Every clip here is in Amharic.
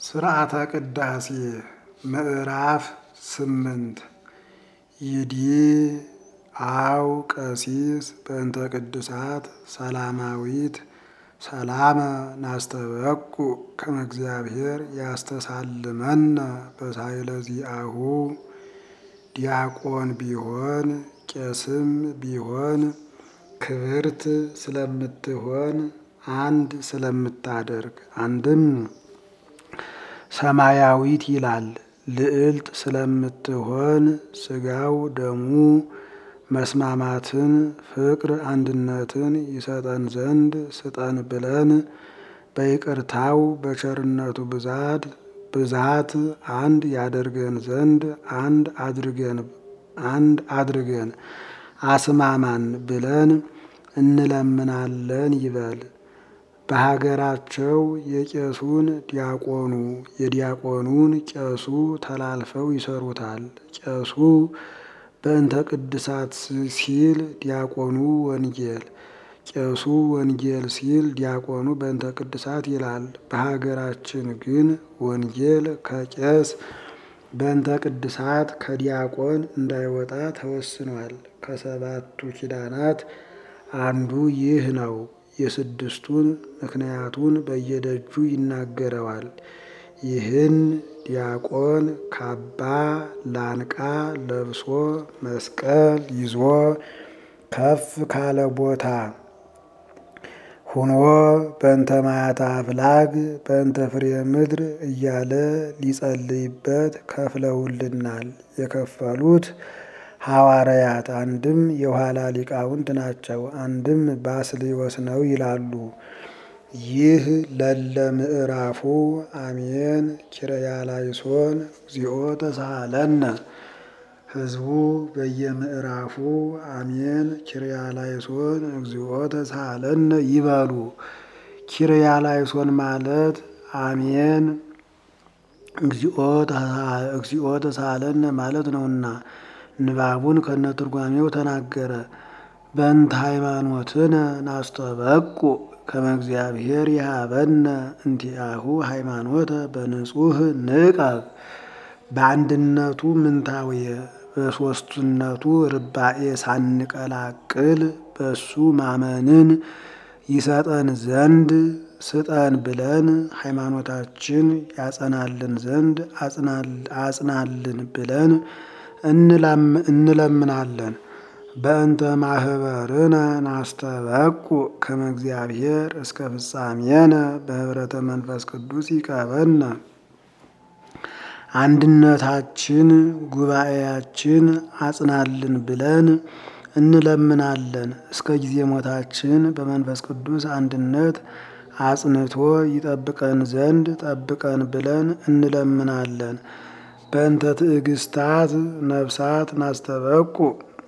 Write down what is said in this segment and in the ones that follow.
ስርዓተ ቅዳሴ ምዕራፍ ስምንት ይዲ አው ቀሲስ በእንተ ቅዱሳት ሰላማዊት ሰላመ ናስተበቁ ከመ እግዚአብሔር ያስተሳልመነ በሳይለ ዚአሁ ዲያቆን ቢሆን ቄስም ቢሆን ክብርት ስለምትሆን አንድ ስለምታደርግ አንድም ሰማያዊት ይላል ልዕልት ስለምትሆን ስጋው ደሙ መስማማትን ፍቅር አንድነትን ይሰጠን ዘንድ ስጠን ብለን በይቅርታው በቸርነቱ ብዛት ብዛት አንድ ያደርገን ዘንድ አንድ አድርገን አንድ አድርገን አስማማን ብለን እንለምናለን ይበል። በሀገራቸው የቄሱን ዲያቆኑ የዲያቆኑን ቄሱ ተላልፈው ይሰሩታል። ቄሱ በእንተ ቅድሳት ሲል ዲያቆኑ ወንጌል፣ ቄሱ ወንጌል ሲል ዲያቆኑ በእንተ ቅድሳት ይላል። በሀገራችን ግን ወንጌል ከቄስ በእንተ ቅድሳት ከዲያቆን እንዳይወጣ ተወስኗል። ከሰባቱ ኪዳናት አንዱ ይህ ነው። የስድስቱን ምክንያቱን በየደጁ ይናገረዋል። ይህን ዲያቆን ካባ ላንቃ ለብሶ መስቀል ይዞ ከፍ ካለ ቦታ ሁኖ በእንተ ማያተ አፍላግ በእንተ ፍሬ ምድር እያለ ሊጸልይበት ከፍለውልናል። የከፈሉት ሐዋርያት አንድም የኋላ ሊቃውንት ናቸው፣ አንድም ባስልዮስ ነው ይላሉ። ይህ ለለ ምዕራፉ አሜን ኪርያላይሶን እግዚኦ ተሳሃለነ። ህዝቡ በየምዕራፉ አሜን ኪርያላይሶን እግዚኦ ተሳሃለነ ይበሉ። ኪርያላይሶን ማለት አሜን እግዚኦ ተሳሃለነ ማለት ነውና ንባቡን ከነትርጓሜው ተናገረ። በእንተ ሃይማኖትነ ናስተበቁ ከመ እግዚአብሔር ይሃበነ እንቲአሁ ሃይማኖተ በንጹህ ንቀብ በአንድነቱ ምንታውየ በሦስትነቱ ርባኤ ሳንቀላቅል በሱ ማመንን ይሰጠን ዘንድ ስጠን ብለን ሃይማኖታችን ያጸናልን ዘንድ አጽናልን ብለን እንለምናለን። በእንተ ማህበርነ ናስተበቁ ከመ እግዚአብሔር እስከ ፍጻሜነ በህብረተ መንፈስ ቅዱስ ይቀበነ። አንድነታችን ጉባኤያችን አጽናልን ብለን እንለምናለን። እስከ ጊዜ ሞታችን በመንፈስ ቅዱስ አንድነት አጽንቶ ይጠብቀን ዘንድ ጠብቀን ብለን እንለምናለን። በእንተ ትዕግስታት ነፍሳት ናስተበቁ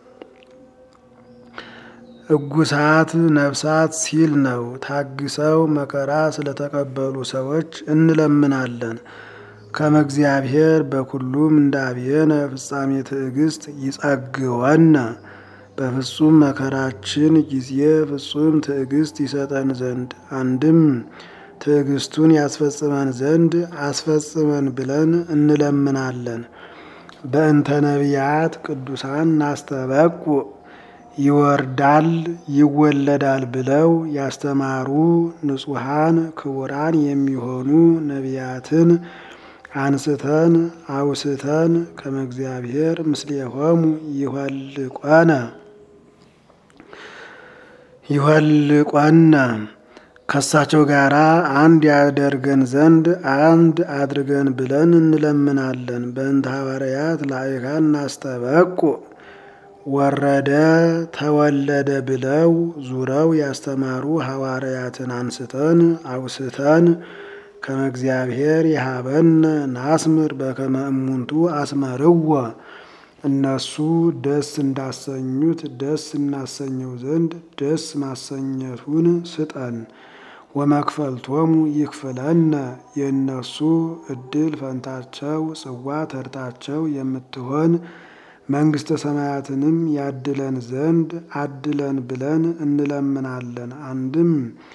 እጉሳት ነፍሳት ሲል ነው። ታግሰው መከራ ስለተቀበሉ ሰዎች እንለምናለን። ከመ እግዚአብሔር በኩሉም እንዳብየነ ፍጻሜ ትዕግስት ይጸግወነ በፍጹም መከራችን ጊዜ ፍጹም ትዕግስት ይሰጠን ዘንድ አንድም ትዕግስቱን ያስፈጽመን ዘንድ አስፈጽመን ብለን እንለምናለን። በእንተ ነቢያት ቅዱሳን ናስተበቁ ይወርዳል ይወለዳል ብለው ያስተማሩ ንጹሐን ክቡራን የሚሆኑ ነቢያትን አንስተን አውስተን ከመ እግዚአብሔር ምስሌሆሙ ይኋልቆነ ይኋልቆነ ከሳቸው ጋር አንድ ያደርገን ዘንድ አንድ አድርገን ብለን እንለምናለን። በእንተ ሐዋርያት ላይካን ናስተበቁ ወረደ ተወለደ ብለው ዙረው ያስተማሩ ሐዋርያትን አንስተን አውስተን ከመ እግዚአብሔር ይሃበነ ናስምር በከመ እሙንቱ አስመርዎ እነሱ ደስ እንዳሰኙት ደስ እናሰኘው ዘንድ ደስ ማሰኘቱን ስጠን። ወመክፈልቶሙ ይክፍለነ የእነሱ እድል ፈንታቸው ጽዋ ተርታቸው የምትሆን መንግሥተ ሰማያትንም ያድለን ዘንድ አድለን ብለን እንለምናለን። አንድም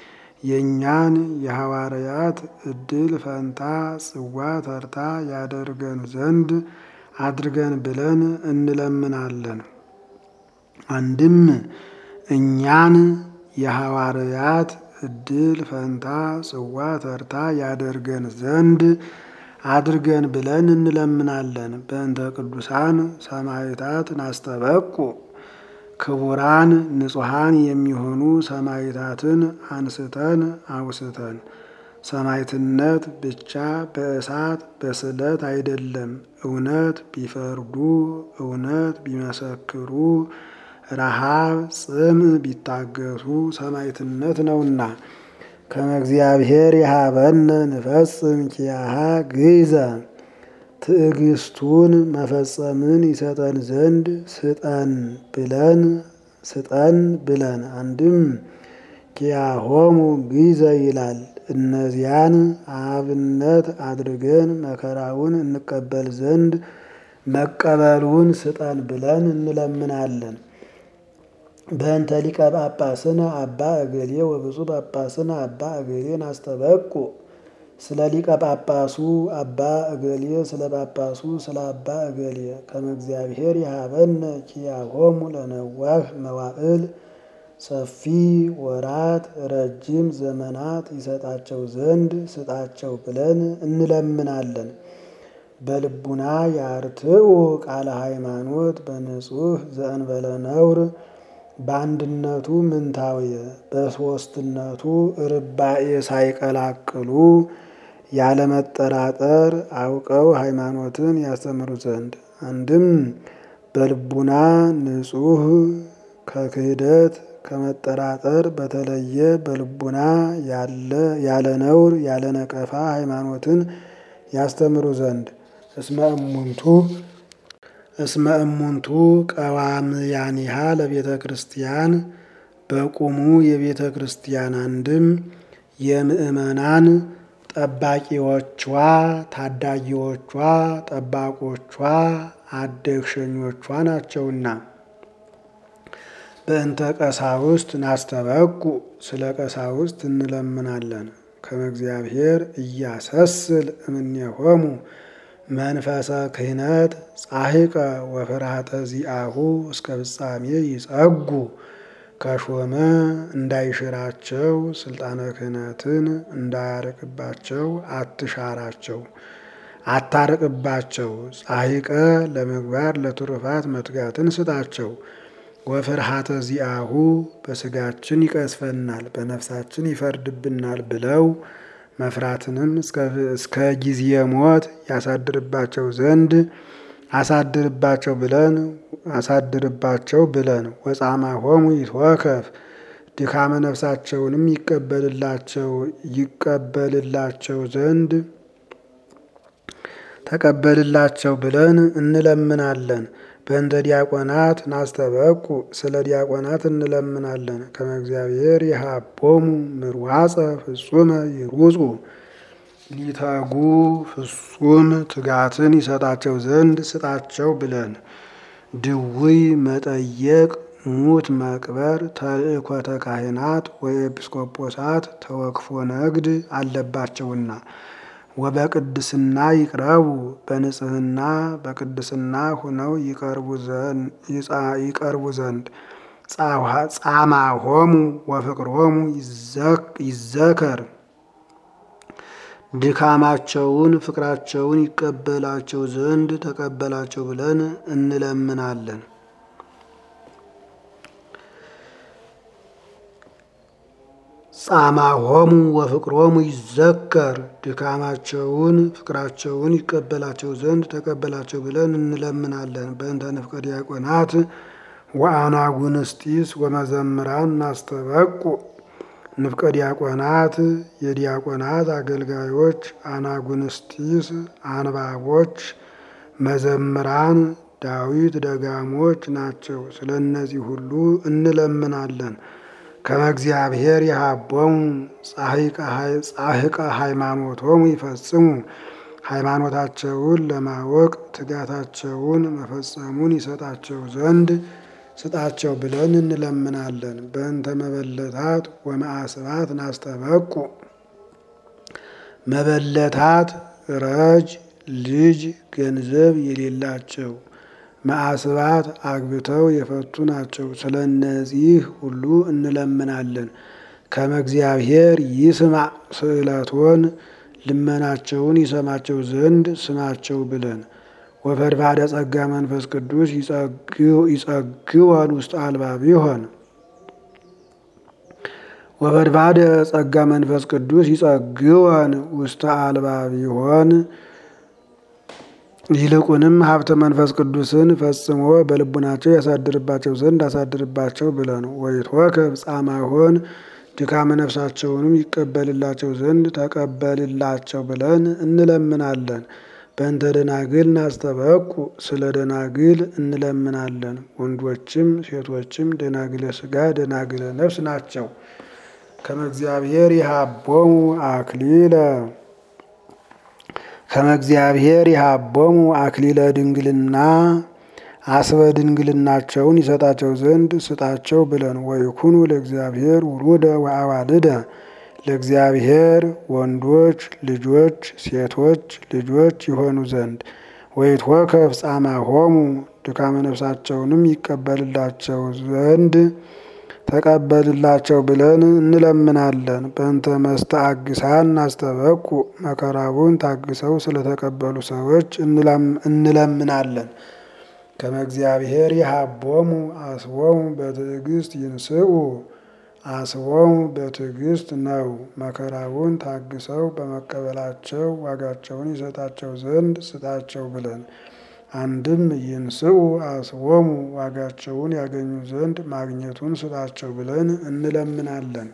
የእኛን የሐዋርያት ዕድል ፈንታ ጽዋ ተርታ ያደርገን ዘንድ አድርገን ብለን እንለምናለን። አንድም እኛን የሐዋርያት ዕድል ፈንታ ጽዋ ተርታ ያደርገን ዘንድ አድርገን ብለን እንለምናለን። በእንተ ቅዱሳን ሰማዕታት ናስተበቁ ክቡራን ንጹሐን የሚሆኑ ሰማዕታትን አንስተን አውስተን ሰማዕትነት ብቻ በእሳት በስለት አይደለም። እውነት ቢፈርዱ እውነት ቢመሰክሩ ረሃብ ጽም ቢታገሱ ሰማዕትነት ነውና። ከመ እግዚአብሔር የሀበነ ንፈጽም ኪያሃ ግይዘ ትዕግስቱን መፈጸምን ይሰጠን ዘንድ ስጠን ብለን ስጠን ብለን አንድም ኪያሆሙ ግይዘ ይላል። እነዚያን አብነት አድርገን መከራውን እንቀበል ዘንድ መቀበሉን ስጠን ብለን እንለምናለን። በእንተ ሊቀ ጳጳስነ አባ እገሌ ወብፁዕ ጳጳስነ አባ እገሌን አስተበቁ ስለ ሊቀ ጳጳሱ አባ እገሌ ስለ ጳጳሱ ስለ አባ እገሌ ከመ እግዚአብሔር የሀበነ ኪያሆሙ ለነዋህ መዋዕል ሰፊ ወራት ረጅም ዘመናት ይሰጣቸው ዘንድ ስጣቸው ብለን እንለምናለን። በልቡና ያርትዑ ቃለ ሃይማኖት በንጹሕ ዘእንበለ ነውር በአንድነቱ ምንታውየ በሦስትነቱ ርባኤ ሳይቀላቅሉ ያለመጠራጠር አውቀው ሃይማኖትን ያስተምሩ ዘንድ አንድም በልቡና ንጹሕ ከክህደት ከመጠራጠር በተለየ በልቡና ያለ ነውር ያለ ነቀፋ ሃይማኖትን ያስተምሩ ዘንድ እስመ እሙንቱ እስመ እሙንቱ ቀዋምያኒሃ ለቤተ ክርስቲያን በቁሙ የቤተ ክርስቲያን አንድም የምእመናን ጠባቂዎቿ፣ ታዳጊዎቿ፣ ጠባቆቿ፣ አደግሸኞቿ ናቸውና። በእንተ ቀሳውስት ናስተበቁ ስለ ቀሳውስት እንለምናለን። ከመ እግዚአብሔር እያሰስል እምኔሆሙ መንፈሰ ክህነት ጻሂቀ ወፍርሃተ ዚአሁ እስከ ፍጻሜ ይጸጉ ከሾመ እንዳይሽራቸው ስልጣነ ክህነትን እንዳያርቅባቸው አትሻራቸው አታርቅባቸው። ጻሂቀ ለምግባር ለትሩፋት መትጋትን ስጣቸው። ወፍርሃተ ዚአሁ በስጋችን ይቀስፈናል በነፍሳችን ይፈርድብናል ብለው መፍራትንም እስከ ጊዜ ሞት ያሳድርባቸው ዘንድ አሳድርባቸው ብለን አሳድርባቸው ብለን ወጻማ ሆሙ ይትወከፍ ድካመ ነፍሳቸውንም ይቀበልላቸው ይቀበልላቸው ዘንድ ተቀበልላቸው ብለን እንለምናለን። በእንተ ዲያቆናት ናስተበቁ ስለ ዲያቆናት እንለምናለን። ከመ እግዚአብሔር የሃቦሙ ምርዋፀ ፍጹመ ይሩጹ ሊተጉ ፍጹም ትጋትን ይሰጣቸው ዘንድ ስጣቸው ብለን ድውይ መጠየቅ ሙት መቅበር ተልእኮተ ካህናት ወኤጲስቆጶሳት ተወክፎ ነግድ አለባቸውና ወበቅድስና ይቅረቡ በንጽህና በቅድስና ሁነው ይቀርቡ ዘንድ ጻማ ሆሙ ወፍቅሮሙ ይዘከር ድካማቸውን ፍቅራቸውን ይቀበላቸው ዘንድ ተቀበላቸው ብለን እንለምናለን። ጻማ ሆሙ ወፍቅሮሙ ይዘከር ድካማቸውን ፍቅራቸውን ይቀበላቸው ዘንድ ተቀበላቸው ብለን እንለምናለን። በእንተ ንፍቀ ዲያቆናት ወአናጉንስጢስ ወመዘምራን ናስተበቁ ንፍቀ ዲያቆናት የዲያቆናት አገልጋዮች፣ አናጉንስጢስ አንባቦች፣ መዘምራን ዳዊት ደጋሞች ናቸው። ስለ እነዚህ ሁሉ እንለምናለን። ከመ እግዚአብሔር የሃቦሙ ጻሕቀ ሃይማኖቶሙ ይፈጽሙ ሃይማኖታቸውን ለማወቅ ትጋታቸውን መፈጸሙን ይሰጣቸው ዘንድ ስጣቸው ብለን እንለምናለን። በእንተ መበለታት ወመአስባት ናስተበቁ መበለታት ረጅ ልጅ ገንዘብ የሌላቸው መአስባት አግብተው የፈቱ ናቸው። ስለ እነዚህ ሁሉ እንለምናለን። ከመ እግዚአብሔር ይስማዕ ስእለቶን ልመናቸውን ይሰማቸው ዘንድ ስማቸው ብለን ወፈድፋደ ጸጋ መንፈስ ቅዱስ ይጸግወን ውስጥ አልባብ ይሆን ወፈድፋደ ጸጋ መንፈስ ቅዱስ ይጸግወን ውስተ አልባብ ይሆን ይልቁንም ሀብተ መንፈስ ቅዱስን ፈጽሞ በልቡናቸው ያሳድርባቸው ዘንድ አሳድርባቸው ብለን ወይትወከብ ጻማሆን ድካመ ነፍሳቸውንም ይቀበልላቸው ዘንድ ተቀበልላቸው ብለን እንለምናለን። በእንተ ደናግል ናስተበቁ ስለ ደናግል እንለምናለን። ወንዶችም ሴቶችም ደናግለ ሥጋ ደናግለ ነፍስ ናቸው። ከመ እግዚአብሔር ይሃቦሙ አክሊለ ከመ እግዚአብሔር ይሃቦሙ አክሊለ ድንግልና አስበ ድንግልናቸውን ይሰጣቸው ዘንድ ስጣቸው ብለን ወይኩኑ ለእግዚአብሔር ውሉደ ወአዋልደ ለእግዚአብሔር ወንዶች ልጆች ሴቶች ልጆች ይሆኑ ዘንድ ወይትወከፍ ጻማሆሙ ድካመ ነፍሳቸውንም ይቀበልላቸው ዘንድ ተቀበልላቸው ብለን እንለምናለን። በእንተ መስተአግሳን ናስተበቁ መከራውን ታግሰው ስለተቀበሉ ሰዎች እንለምናለን። ከመ እግዚአብሔር ይሃቦሙ አስቦሙ በትዕግስት ይንስኡ አስቦሙ በትዕግስት ነው። መከራውን ታግሰው በመቀበላቸው ዋጋቸውን ይሰጣቸው ዘንድ ስጣቸው ብለን አንድም ይንስኡ አስቦሙ ዋጋቸውን ያገኙ ዘንድ ማግኘቱን ስጣቸው ብለን እንለምናለን።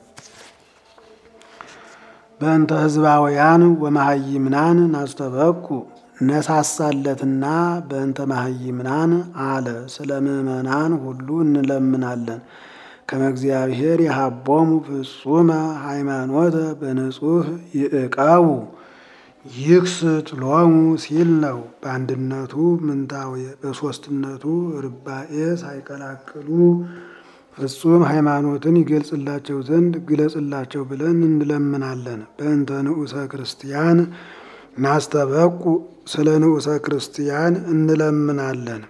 በእንተ ህዝባውያን ወመሃይምናን ናስተበቁ ነሳሳለትና በእንተ መሃይምናን አለ። ስለ ምእመናን ሁሉ እንለምናለን። ከመ እግዚአብሔር የሃቦሙ ፍጹመ ሃይማኖተ በንጹህ ይእቀቡ ይክስት ሎሙ ሲል ነው። በአንድነቱ ምንታዌ በሦስትነቱ ርባኤ ሳይቀላቅሉ ፍጹም ሃይማኖትን ይገልጽላቸው ዘንድ ግለጽላቸው ብለን እንለምናለን። በእንተ ንዑሰ ክርስቲያን ናስተበቁ ስለ ንዑሰ ክርስቲያን እንለምናለን።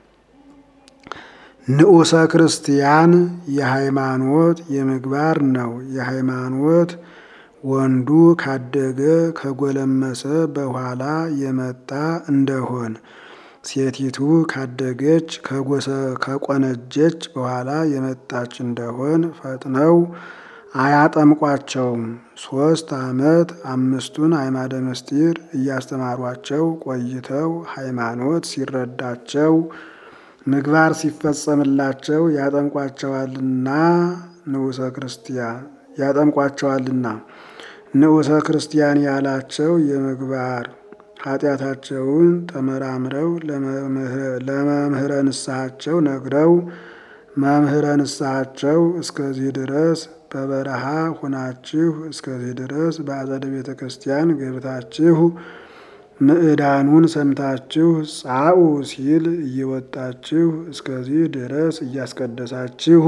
ንዑሰ ክርስቲያን የሃይማኖት የምግባር ነው። የሃይማኖት ወንዱ ካደገ ከጎለመሰ በኋላ የመጣ እንደሆን ሴቲቱ ካደገች ከቆነጀች በኋላ የመጣች እንደሆን ፈጥነው አያጠምቋቸውም። ሶስት ዓመት አምስቱን አዕማደ ምስጢር እያስተማሯቸው ቆይተው ሃይማኖት ሲረዳቸው ምግባር ሲፈጸምላቸው ያጠምቋቸዋልና ንዑሰ ክርስቲያን ያጠምቋቸዋልና ንዑሰ ክርስቲያን ያላቸው የምግባር ኃጢአታቸውን ተመራምረው ለመምህረ ንስሐቸው ነግረው መምህረ ንስሐቸው እስከዚህ ድረስ በበረሃ ሁናችሁ እስከዚህ ድረስ በአጸደ ቤተ ክርስቲያን ገብታችሁ ምዕዳኑን ሰምታችሁ ጻኡ ሲል እየወጣችሁ እስከዚህ ድረስ እያስቀደሳችሁ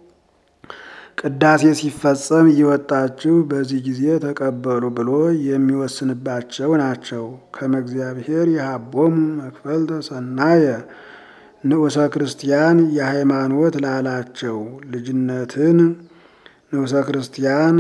ቅዳሴ ሲፈጸም እየወጣችሁ በዚህ ጊዜ ተቀበሉ ብሎ የሚወስንባቸው ናቸው። ከመ እግዚአብሔር የሃቦሙ መክፈልተ ሰናየ ንዑሰ ክርስቲያን የሃይማኖት ላላቸው ልጅነትን ንዑሰ ክርስቲያን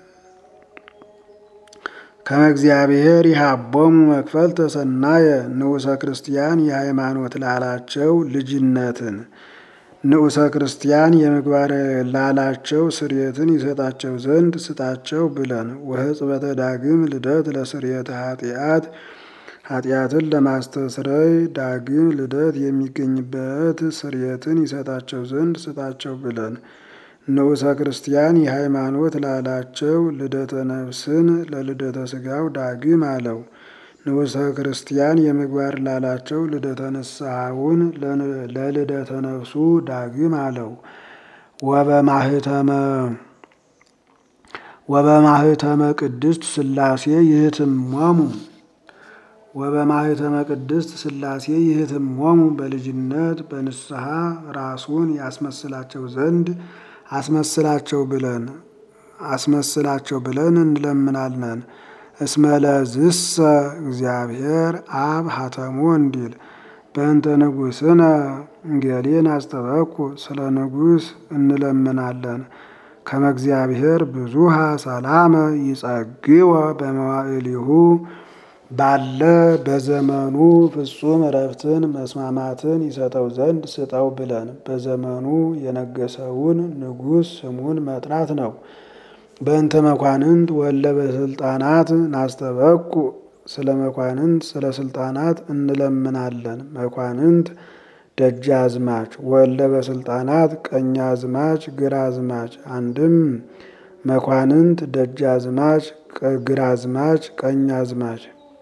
ከመ እግዚአብሔር ይሃቦሙ መክፈልተ ሰናየ ንዑሰ ክርስቲያን የሃይማኖት ላላቸው ልጅነትን ንዑሰ ክርስቲያን የምግባር ላላቸው ስርየትን ይሰጣቸው ዘንድ ስጣቸው ብለን ወሕጽበተ ዳግም ልደት ለስርየተ ኃጢአት ኃጢአትን ለማስተስረይ ዳግም ልደት የሚገኝበት ስርየትን ይሰጣቸው ዘንድ ስጣቸው ብለን ንዑሰ ክርስቲያን የሃይማኖት ላላቸው ልደተ ነፍስን ለልደተ ስጋው ዳግም አለው። ንዑሰ ክርስቲያን የምግባር ላላቸው ልደተ ንስሐውን ለልደተ ነፍሱ ዳግም አለው። ወበማህተመ ቅድስት ሥላሴ ይህትመሙ ወበማኅተመ ቅድስት ሥላሴ ይህትሞሙ በልጅነት በንስሐ ራሱን ያስመስላቸው ዘንድ አስመስላቸው ብለን አስመስላቸው ብለን እንለምናለን። እስመለዝሰ እግዚአብሔር አብ ሀተሞ እንዲል በእንተ ንጉሥነ እንጌሌን አስጠበቁ ስለ ንጉሥ እንለምናለን። ከመ እግዚአብሔር ብዙሃ ሰላመ ይጸግወ በመዋዕሊሁ ባለ በዘመኑ ፍጹም እረፍትን መስማማትን ይሰጠው ዘንድ ስጠው ብለን በዘመኑ የነገሰውን ንጉሥ ስሙን መጥራት ነው። በእንተ መኳንንት ወለ በስልጣናት ናስተበቁ ስለ መኳንንት ስለ ስልጣናት እንለምናለን። መኳንንት ደጃዝማች ወለ በስልጣናት ቀኛዝማች ግራዝማች። አንድም መኳንንት ደጃዝማች ግራዝማች ቀኛዝማች።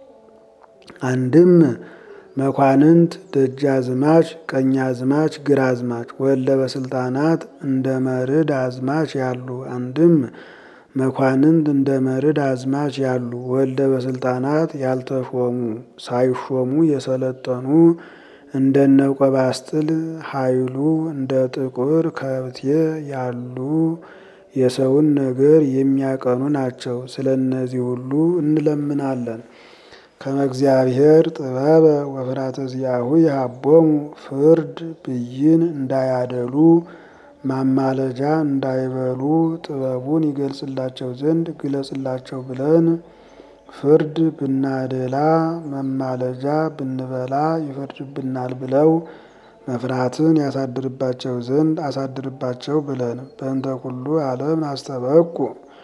አንድም መኳንንት ደጃዝማች ቀኛዝማች ግራዝማች ወለ በስልጣናት እንደ መርድ አዝማች ያሉ። አንድም መኳንንት እንደ መርድ አዝማች ያሉ ወልደ በስልጣናት ያልተሾሙ ሳይሾሙ የሰለጠኑ እንደነ ቆባስጥል ኃይሉ እንደ ጥቁር ከብቴ ያሉ የሰውን ነገር የሚያቀኑ ናቸው። ስለ እነዚህ ሁሉ እንለምናለን። ከመ እግዚአብሔር ጥበበ ወፍራተ ዚአሁ ይሃቦሙ ፍርድ ብይን እንዳያደሉ ማማለጃ እንዳይበሉ ጥበቡን ይገልጽላቸው ዘንድ ግለጽላቸው ብለን ፍርድ ብናደላ መማለጃ ብንበላ ይፈርድብናል ብለው መፍራትን ያሳድርባቸው ዘንድ አሳድርባቸው ብለን በእንተ ኩሉ ዓለም አስተበቁ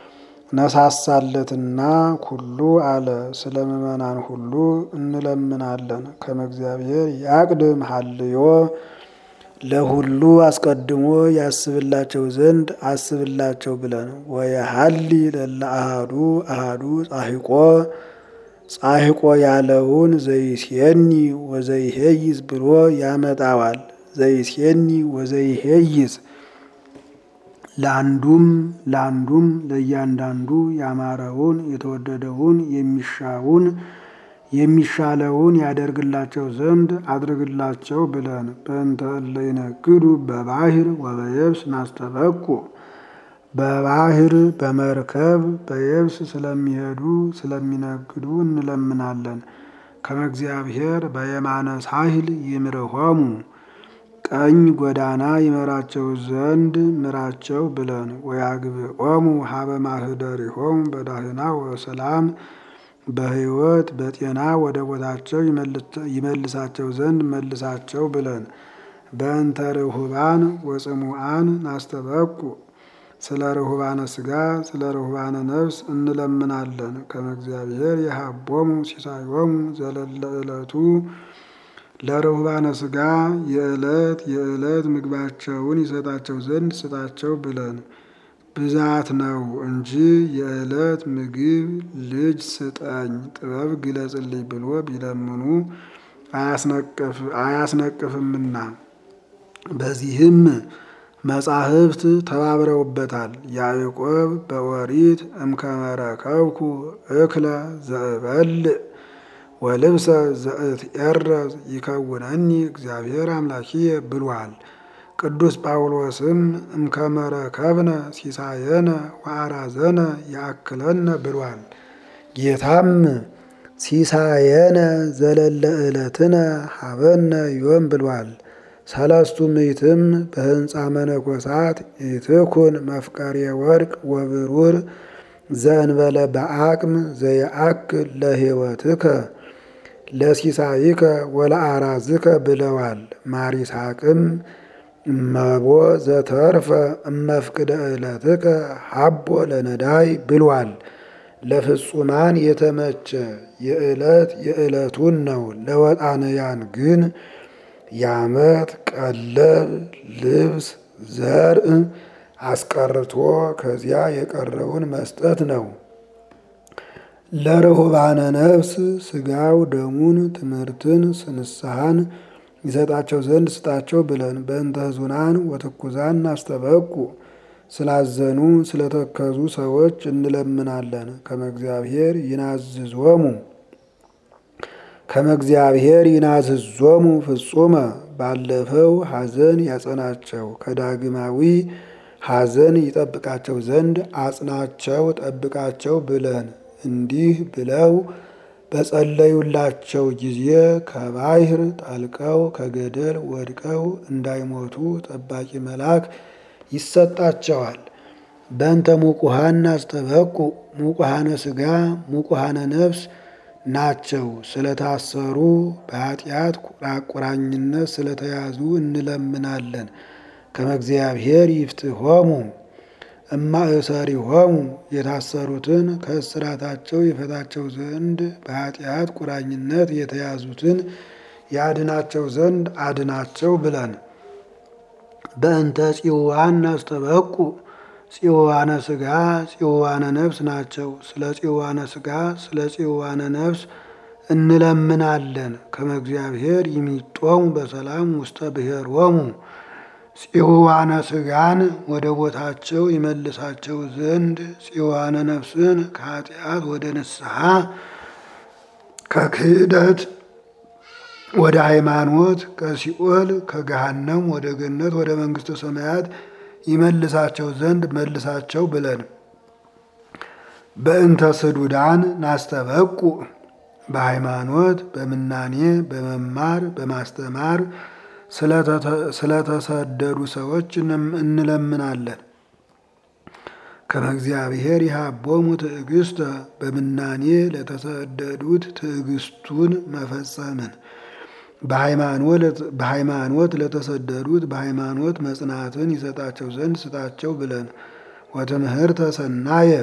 ነሳሳለትና ኩሉ አለ ስለ ምእመናን ሁሉ እንለምናለን። ከመ እግዚአብሔር ያቅድም ሀልዮ ለሁሉ አስቀድሞ ያስብላቸው ዘንድ አስብላቸው ብለን ወየሀሊ ለለ አሃዱ አሃዱ ጻሂቆ ጻሂቆ ያለውን ዘይሴኒ ወዘይሄይዝ ብሎ ያመጣዋል። ዘይሴኒ ወዘይሄይዝ ለአንዱም ለአንዱም ለእያንዳንዱ ያማረውን የተወደደውን የሚሻውን የሚሻለውን ያደርግላቸው ዘንድ አድርግላቸው ብለን በእንተ እለ ይነግዱ በባህር ወበየብስ ናስተበቁ በባህር በመርከብ በየብስ ስለሚሄዱ ስለሚነግዱ እንለምናለን። ከመ እግዚአብሔር በየማነ ሳህል ይምርሆሙ ቀኝ ጎዳና ይመራቸው ዘንድ ምራቸው ብለን ወያግብኦሙ ሀበ ማህደሪሆሙ በዳህና ወሰላም በሕይወት በጤና ወደ ቦታቸው ይመልሳቸው ዘንድ መልሳቸው ብለን በእንተ ርሁባን ወጽሙአን ናስተበቁ ስለ ርሁባነ ስጋ ስለ ርሁባነ ነፍስ እንለምናለን። ከመ እግዚአብሔር የሀቦሙ ሲሳዮሙ ዘለለ ዕለቱ ለርሁባነ ስጋ የዕለት የዕለት ምግባቸውን ይሰጣቸው ዘንድ ስጣቸው ብለን ብዛት ነው እንጂ የዕለት ምግብ ልጅ ስጠኝ ጥበብ ግለጽልኝ ብሎ ቢለምኑ አያስነቅፍምና በዚህም መጻሕፍት ተባብረውበታል። ያዕቆብ በኦሪት እምከመረከብኩ እክለ ዘእበልዕ ወልብሰ ዘእትኤረዝ ይከውነኒ እግዚአብሔር አምላኪየ ብሏል። ቅዱስ ጳውሎስም እምከመረከብነ ሲሳየነ ወአራዘነ ያክለነ ብሏል። ጌታም ሲሳየነ ዘለለ ዕለትነ ሀበነ ዮም ብሏል። ሰለስቱ ምዕትም በህንፃ መነኮሳት ኢትኩን መፍቀሬ ወርቅ ወብሩር ዘእንበለ በአቅም ዘየአክል ለሕይወትከ ለሲሳይከ ወለአራዝከ ብለዋል። ማር ይስሐቅም እመቦ ዘተርፈ እመፍቅደ ዕለትከ ሀቦ ለነዳይ ብሏል። ለፍጹማን የተመቸ የዕለት የዕለቱን ነው። ለወጣንያን ግን የዓመት ቀለብ ልብስ ዘርእ አስቀርቶ ከዚያ የቀረውን መስጠት ነው። ለርሁባነ ነፍስ ስጋው ደሙን ትምህርትን ንስሐን ይሰጣቸው ዘንድ ስጣቸው ብለን በእንተ ሕዙናን ወትኩዛን አስተበቁ ስላዘኑ ስለተከዙ ሰዎች እንለምናለን። ከመ እግዚአብሔር ይናዝዞሙ ከመ እግዚአብሔር ይናዝዞሙ ፍጹመ ባለፈው ሐዘን ያጸናቸው ከዳግማዊ ሐዘን ይጠብቃቸው ዘንድ አጽናቸው ጠብቃቸው ብለን እንዲህ ብለው በጸለዩላቸው ጊዜ ከባሕር ጠልቀው ከገደል ወድቀው እንዳይሞቱ ጠባቂ መልአክ ይሰጣቸዋል። በእንተ ሙቁሃን አስተበቁ ሙቁሃነ ሥጋ ሙቁሃነ ነፍስ ናቸው። ስለታሰሩ በኃጢአት ቁራቁራኝነት ስለተያዙ እንለምናለን። ከመ እግዚአብሔር ይፍትሖሙ እማእሰሪሆሙ የታሰሩትን ከእስራታቸው ይፈታቸው ዘንድ በኃጢአት ቁራኝነት የተያዙትን ያድናቸው ዘንድ አድናቸው ብለን በእንተ ጽዋን አስተበቁ ጽዋነ ሥጋ ጽዋነ ነፍስ ናቸው። ስለ ጽዋነ ሥጋ ስለ ጽዋነ ነፍስ እንለምናለን። ከመ እግዚአብሔር ይሚጦሙ በሰላም ውስተ ብሔሮሙ ጽዋነ ሥጋን ወደ ቦታቸው ይመልሳቸው ዘንድ ጽዋነ ነፍስን ከኃጢአት ወደ ንስሐ ከክህደት ወደ ሃይማኖት ከሲኦል ከገሃነም ወደ ገነት ወደ መንግሥተ ሰማያት ይመልሳቸው ዘንድ መልሳቸው ብለን በእንተ ስዱዳን ናስተበቁ በሃይማኖት በምናኔ በመማር በማስተማር ስለተሰደዱ ሰዎች እንለምናለን። ከመ እግዚአብሔር ይሃቦሙ ትዕግስተ በምናኔ ለተሰደዱት ትዕግስቱን መፈጸምን በሃይማኖት ለተሰደዱት በሃይማኖት መጽናትን ይሰጣቸው ዘንድ ስጣቸው ብለን ወትምህርተ ሰናየ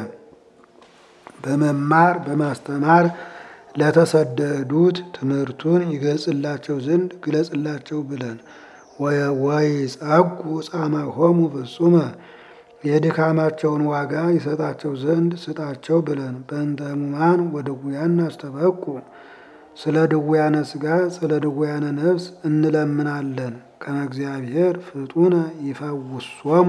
በመማር በማስተማር ለተሰደዱት ትምህርቱን ይገልጽላቸው ዘንድ ግለጽላቸው ብለን ወይ ጸጉ ጻማሆሙ ፍጹመ የድካማቸውን ዋጋ ይሰጣቸው ዘንድ ስጣቸው ብለን በእንተ ሕሙማን ወድውያን አስተበቁ ስለ ድውያነ ሥጋ ስለ ድውያነ ነፍስ እንለምናለን። ከመ እግዚአብሔር ፍጡነ ይፈውሶሙ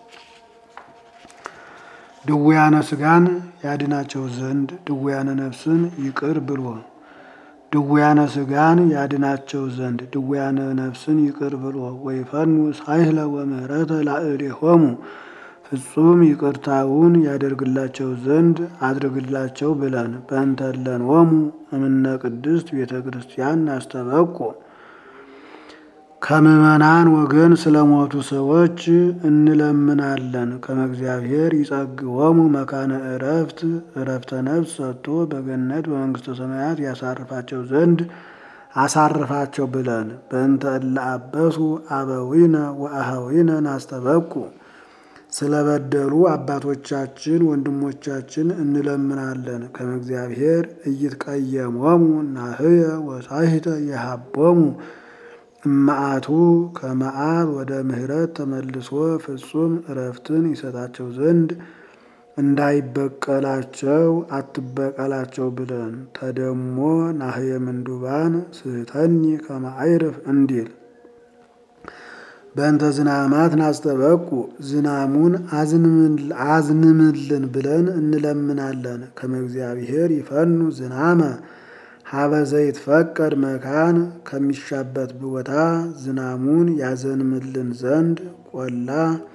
ድውያነ ሥጋን ያድናቸው ዘንድ ድውያነ ነፍስን ይቅር ብሎ ድውያነ ሥጋን ያድናቸው ዘንድ ድውያነ ነፍስን ይቅር ብሎ ወይፈኑ ሳይህለ ወምህረተ ላዕሌሆሙ ፍጹም ይቅርታውን ያደርግላቸው ዘንድ አድርግላቸው ብለን በእንተለንወሙ እምነ ቅድስት ቤተ ክርስቲያን አስተበቁ ከምዕመናን ወገን ስለሞቱ ሰዎች እንለምናለን። ከመ እግዚአብሔር ይጸግወሙ መካነ እረፍት እረፍተ ነፍስ ሰጥቶ በገነት በመንግሥተ ሰማያት ያሳርፋቸው ዘንድ አሳርፋቸው ብለን በእንተ እለ አበሱ አበዊነ ወአኀዊነ ናስተበቁ ስለበደሉ አባቶቻችን ወንድሞቻችን እንለምናለን። ከመ እግዚአብሔር ኢይትቀየሞሙ ናህየ ወሳሂተ የሃቦሙ እመዓቱ ከመዓት ወደ ምሕረት ተመልሶ ፍጹም እረፍትን ይሰጣቸው ዘንድ እንዳይበቀላቸው አትበቀላቸው ብለን ተደሞ ናህየ ምንዱባን ስህተኒ ከመ አይርፍ እንዲል በእንተ ዝናማት ናስተበቁ ዝናሙን አዝንምልን ብለን እንለምናለን። ከመ እግዚአብሔር ይፈኑ ዝናመ ሀበ ዘይትፈቀድ መካን ከሚሻበት ቦታ ዝናሙን ያዘንምልን ዘንድ ቆላ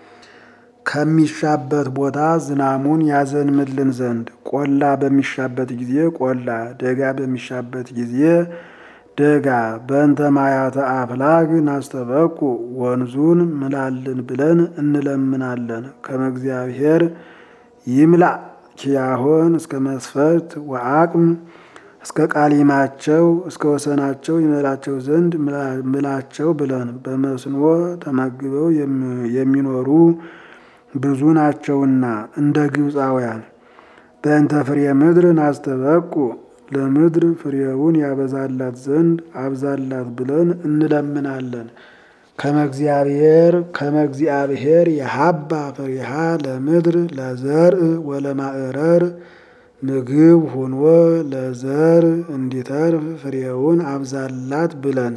ከሚሻበት ቦታ ዝናሙን ያዘንምልን ዘንድ ቆላ በሚሻበት ጊዜ ቆላ ደጋ በሚሻበት ጊዜ ደጋ በእንተ ማያተ አፍላግ ናስተበቁ ወንዙን ምላልን ብለን እንለምናለን። ከመ እግዚአብሔር ይምላ ኪያሆን እስከ መስፈርት ወአቅም እስከ ቃሊማቸው እስከ ወሰናቸው ይመላቸው ዘንድ ምላቸው ብለን በመስኖ ተመግበው የሚኖሩ ብዙ ናቸውና እንደ ግብፃውያን በእንተ ፍሬ ምድር ናስተበቁ ለምድር ፍሬውን ያበዛላት ዘንድ አብዛላት ብለን እንለምናለን። ከመ እግዚአብሔር ከመ እግዚአብሔር የሀባ ፍሬሃ ለምድር ለዘርእ ወለማዕረር ምግብ ሆኖ ለዘር እንዲተርፍ ፍሬውን አብዛላት ብለን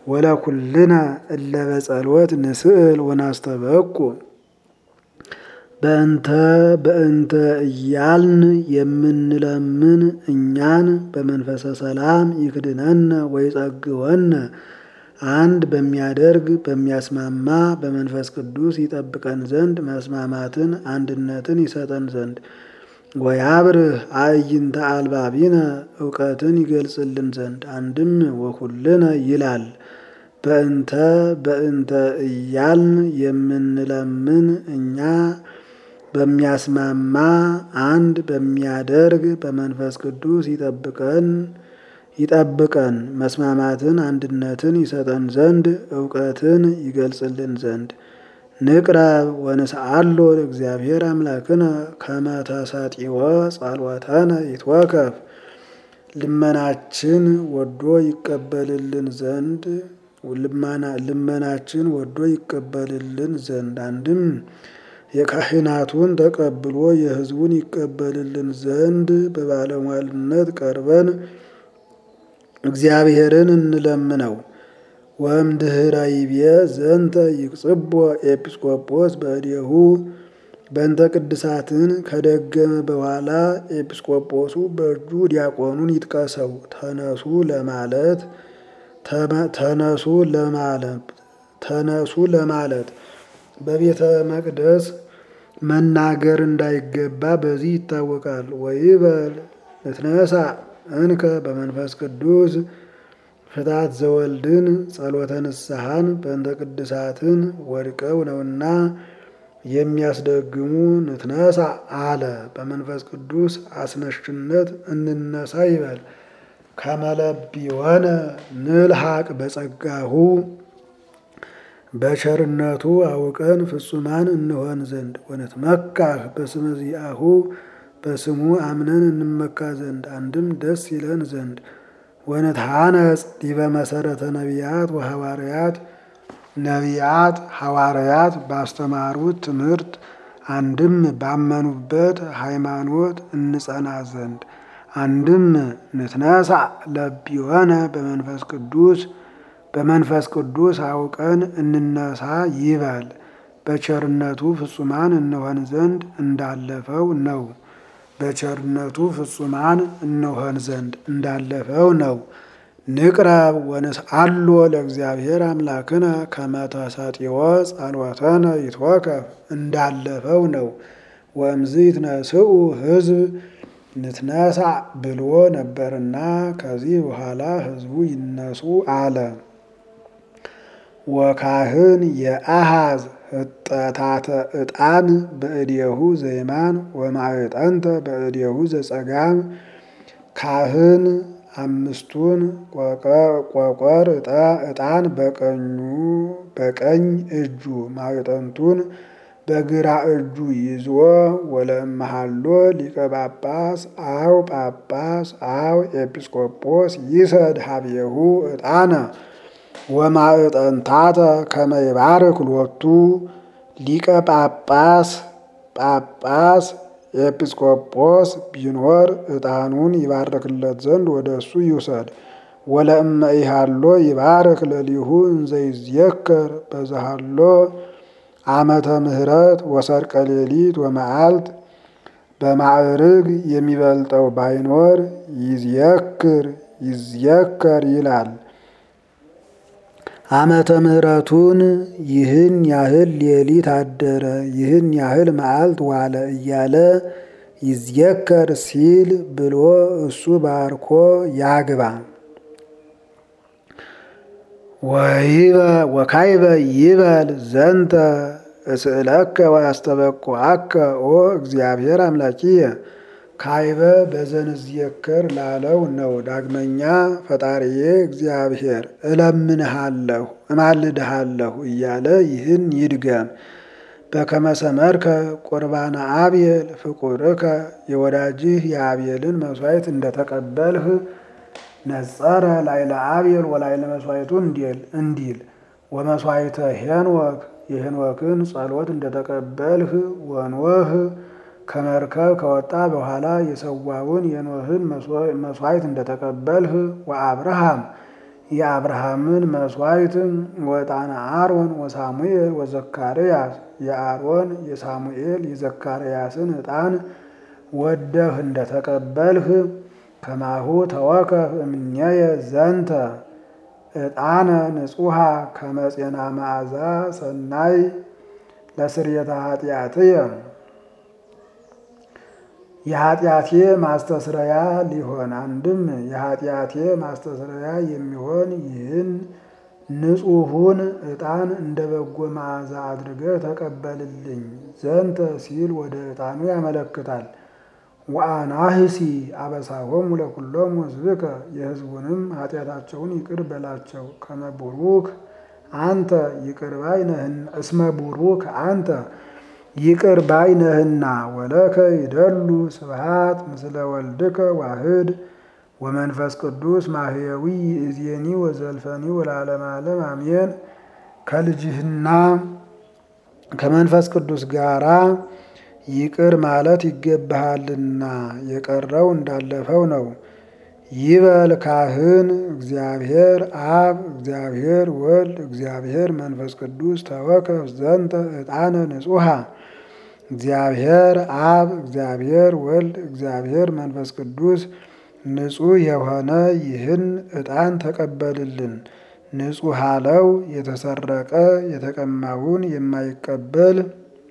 ወለኩልነ እለ በጸሎት ንስእል ወናስተበቁ በእንተ በእንተ እያልን የምንለምን እኛን በመንፈሰ ሰላም ይክድነነ ወይጸግወነ አንድ በሚያደርግ በሚያስማማ በመንፈስ ቅዱስ ይጠብቀን ዘንድ መስማማትን አንድነትን ይሰጠን ዘንድ ወያብርህ አዕይንተ አልባቢነ እውቀትን ይገልጽልን ዘንድ አንድም ወኩልነ ይላል። በእንተ በእንተ እያልን የምንለምን እኛ በሚያስማማ አንድ በሚያደርግ በመንፈስ ቅዱስ ይጠብቀን ይጠብቀን መስማማትን አንድነትን ይሰጠን ዘንድ እውቀትን ይገልጽልን ዘንድ ንቅረብ ወንስአሎ ለእግዚአብሔር አምላክነ ከመ ተሰጢወ ጸሎተነ ይትወከፍ ልመናችን ወዶ ይቀበልልን ዘንድ ልመናችን ወዶ ይቀበልልን ዘንድ አንድም የካህናቱን ተቀብሎ የሕዝቡን ይቀበልልን ዘንድ በባለሟልነት ቀርበን እግዚአብሔርን እንለምነው። ወእምድኅረ ይቤ ዘንተ ይቅጽቦ ኤጲስቆጶስ በእዴሁ በእንተ ቅድሳትን ከደገመ በኋላ ኤጲስቆጶሱ በእጁ ዲያቆኑን ይጥቀሰው። ተነሱ ለማለት ተነሱ ለማለት ተነሱ ለማለት በቤተ መቅደስ መናገር እንዳይገባ በዚህ ይታወቃል። ወይበል ንትነሳ እንከ በመንፈስ ቅዱስ ፍታት ዘወልድን ጸሎተ ንስሐን በእንተ ቅድሳትን ወድቀው ነውና የሚያስደግሙ ንትነሳ አለ። በመንፈስ ቅዱስ አስነሽነት እንነሳ ይበል። ከመለቢወነ ንልሐቅ በጸጋሁ በቸርነቱ አውቀን ፍጹማን እንሆን ዘንድ ወነትመካህ በስመ ዚአሁ በስሙ አምነን እንመካ ዘንድ አንድም ደስ ይለን ዘንድ ወነትሐነጽ ዲበ መሰረተ ነቢያት ወሐዋርያት ነቢያት ሐዋርያት ባስተማሩት ትምህርት አንድም ባመኑበት ሃይማኖት እንጸና ዘንድ አንድም ንትነሳ ለቢወነ በመንፈስ ቅዱስ በመንፈስ ቅዱስ አውቀን እንነሳ ይበል። በቸርነቱ ፍጹማን እንሆን ዘንድ እንዳለፈው ነው። በቸርነቱ ፍጹማን እንሆን ዘንድ እንዳለፈው ነው። ንቅረብ ወንስአሎ ለእግዚአብሔር አምላክነ ከመ ተሰጢወ ጸሎተነ ይትወከፍ እንዳለፈው ነው። ወእምዝ ይትነስኡ ሕዝብ ንትነሳ ብሎ ነበርና ከዚህ በኋላ ሕዝቡ ይነሱ አለ። ወካህን የአሃዝ ህጠታተ ዕጣን በእዴሁ ዘይማን ወማዕጠንተ በእዴሁ ዘጸጋም ካህን አምስቱን ቆቆር ዕጣን በቀኙ በቀኝ እጁ ማዕጠንቱን በግራ እጁ ይዞ ወለመሃሎ ሊቀ ጳጳስ አው ጳጳስ አው ኤጲስቆጶስ ይሰድ ሀብየሁ ዕጣነ ወማዕጠንታተ ከመ ይባርክ ሎቱ ሊቀ ጳጳስ ጳጳስ ኤጲስቆጶስ ቢኖር ዕጣኑን ይባርክለት ዘንድ ወደ እሱ ይውሰድ። ወለእመ ኢሃሎ ይባርክ ለሊሁ እንዘይዝየከር በዛሃሎ ዓመተ ምሕረት ወሰርቀ ሌሊት ወመዓልት በማዕርግ የሚበልጠው ባይኖር ይዝየክር ይዝየከር ይላል። ዓመተ ምሕረቱን ይህን ያህል ሌሊት አደረ፣ ይህን ያህል መዓልት ዋለ እያለ ይዝየከር ሲል ብሎ እሱ ባርኮ ያግባ። ወካይበ ይበል ዘንተ እስእለከ ወያስተበቁዐከ ኦ እግዚአብሔር አምላኪየ ካይበ በዘንዝየከር ላለው ነው። ዳግመኛ ፈጣሪዬ እግዚአብሔር እለምንሃለሁ እማልድሃለሁ እያለ ይህን ይድገም። በከመ ሰመርከ ቁርባነ አብየል ፍቁርከ የወዳጅህ የአብየልን መስዋዕት እንደተቀበልህ ነጸረ ላይለ አብየል ወላይለ መስዋዕቱ እንዲል ወመስዋዕተ ሄንወክ የሄንወክን ጸሎት እንደተቀበልህ ወንወህ ከመርከብ ከወጣ በኋላ የሰዋውን የኖህን መስዋዕት እንደተቀበልህ ወአብርሃም የአብርሃምን መስዋዕት ወዕጣነ አሮን ወሳሙኤል ወዘካርያስ የአሮን የሳሙኤል የዘካርያስን ዕጣን ወደህ እንደተቀበልህ ከማሁ ተወከፍ እምኔየ ዘንተ ዕጣነ ንጹሐ ከመጼና መዓዛ ሰናይ ለስርየተ ኃጢአትየ የኃጢአቴ ማስተስረያ ሊሆን አንድም የኃጢአቴ ማስተስረያ የሚሆን ይህን ንጹሑን ዕጣን እንደ በጎ መዓዛ አድርገህ ተቀበልልኝ ዘንተ ሲል ወደ ዕጣኑ ያመለክታል። ወአናህሲ አበሳሆሙ ለኩሎሙ ሕዝብከ የሕዝቡንም ኃጢአታቸውን ይቅር በላቸው። ከመ ቡሩክ አንተ ይቅር ባይ ነህና እስመ ቡሩክ አንተ ይቅር ባይ ነህና ወለከ ይደሉ ስብሃት ምስለ ወልድከ ዋህድ ወመንፈስ ቅዱስ ማህየዊ እዜኒ ወዘልፈኒ ወለዓለመ ዓለም አሜን። ከልጅህና ከመንፈስ ቅዱስ ጋራ ይቅር ማለት ይገባሃልና የቀረው እንዳለፈው ነው። ይበል ካህን እግዚአብሔር አብ እግዚአብሔር ወልድ እግዚአብሔር መንፈስ ቅዱስ ተወከፍ ዘንተ ዕጣነ ንጹሐ እግዚአብሔር አብ እግዚአብሔር ወልድ እግዚአብሔር መንፈስ ቅዱስ ንጹሕ የሆነ ይህን ዕጣን ተቀበልልን። ንጹሕ አለው የተሰረቀ የተቀማውን የማይቀበል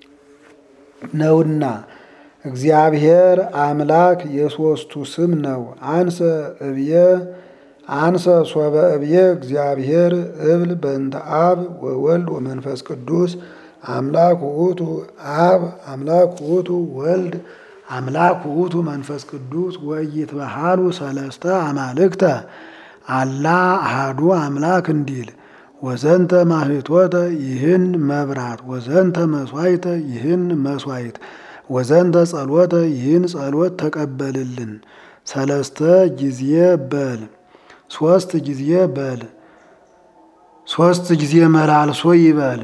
ነውና። እግዚአብሔር አምላክ የሦስቱ ስም ነው። አንሰ እብየ አንሰ ሶበ እብየ እግዚአብሔር እብል በእንተ አብ ወወልድ ወመንፈስ ቅዱስ አምላክ ውእቱ አብ አምላክ ውእቱ ወልድ አምላክ ውእቱ መንፈስ ቅዱስ ወኢይትበሃሉ ሰለስተ አማልክተ አላ አሃዱ አምላክ እንዲል ወዘንተ ማህቶተ ይህን መብራት ወዘንተ መስዋዕተ ይህን መስዋዕት ወዘንተ ጸሎተ ይህን ጸሎት ተቀበልልን። ሰለስተ ጊዜ በል ሶስት ጊዜ በል ሶስት ጊዜ መላልሶ ይበል።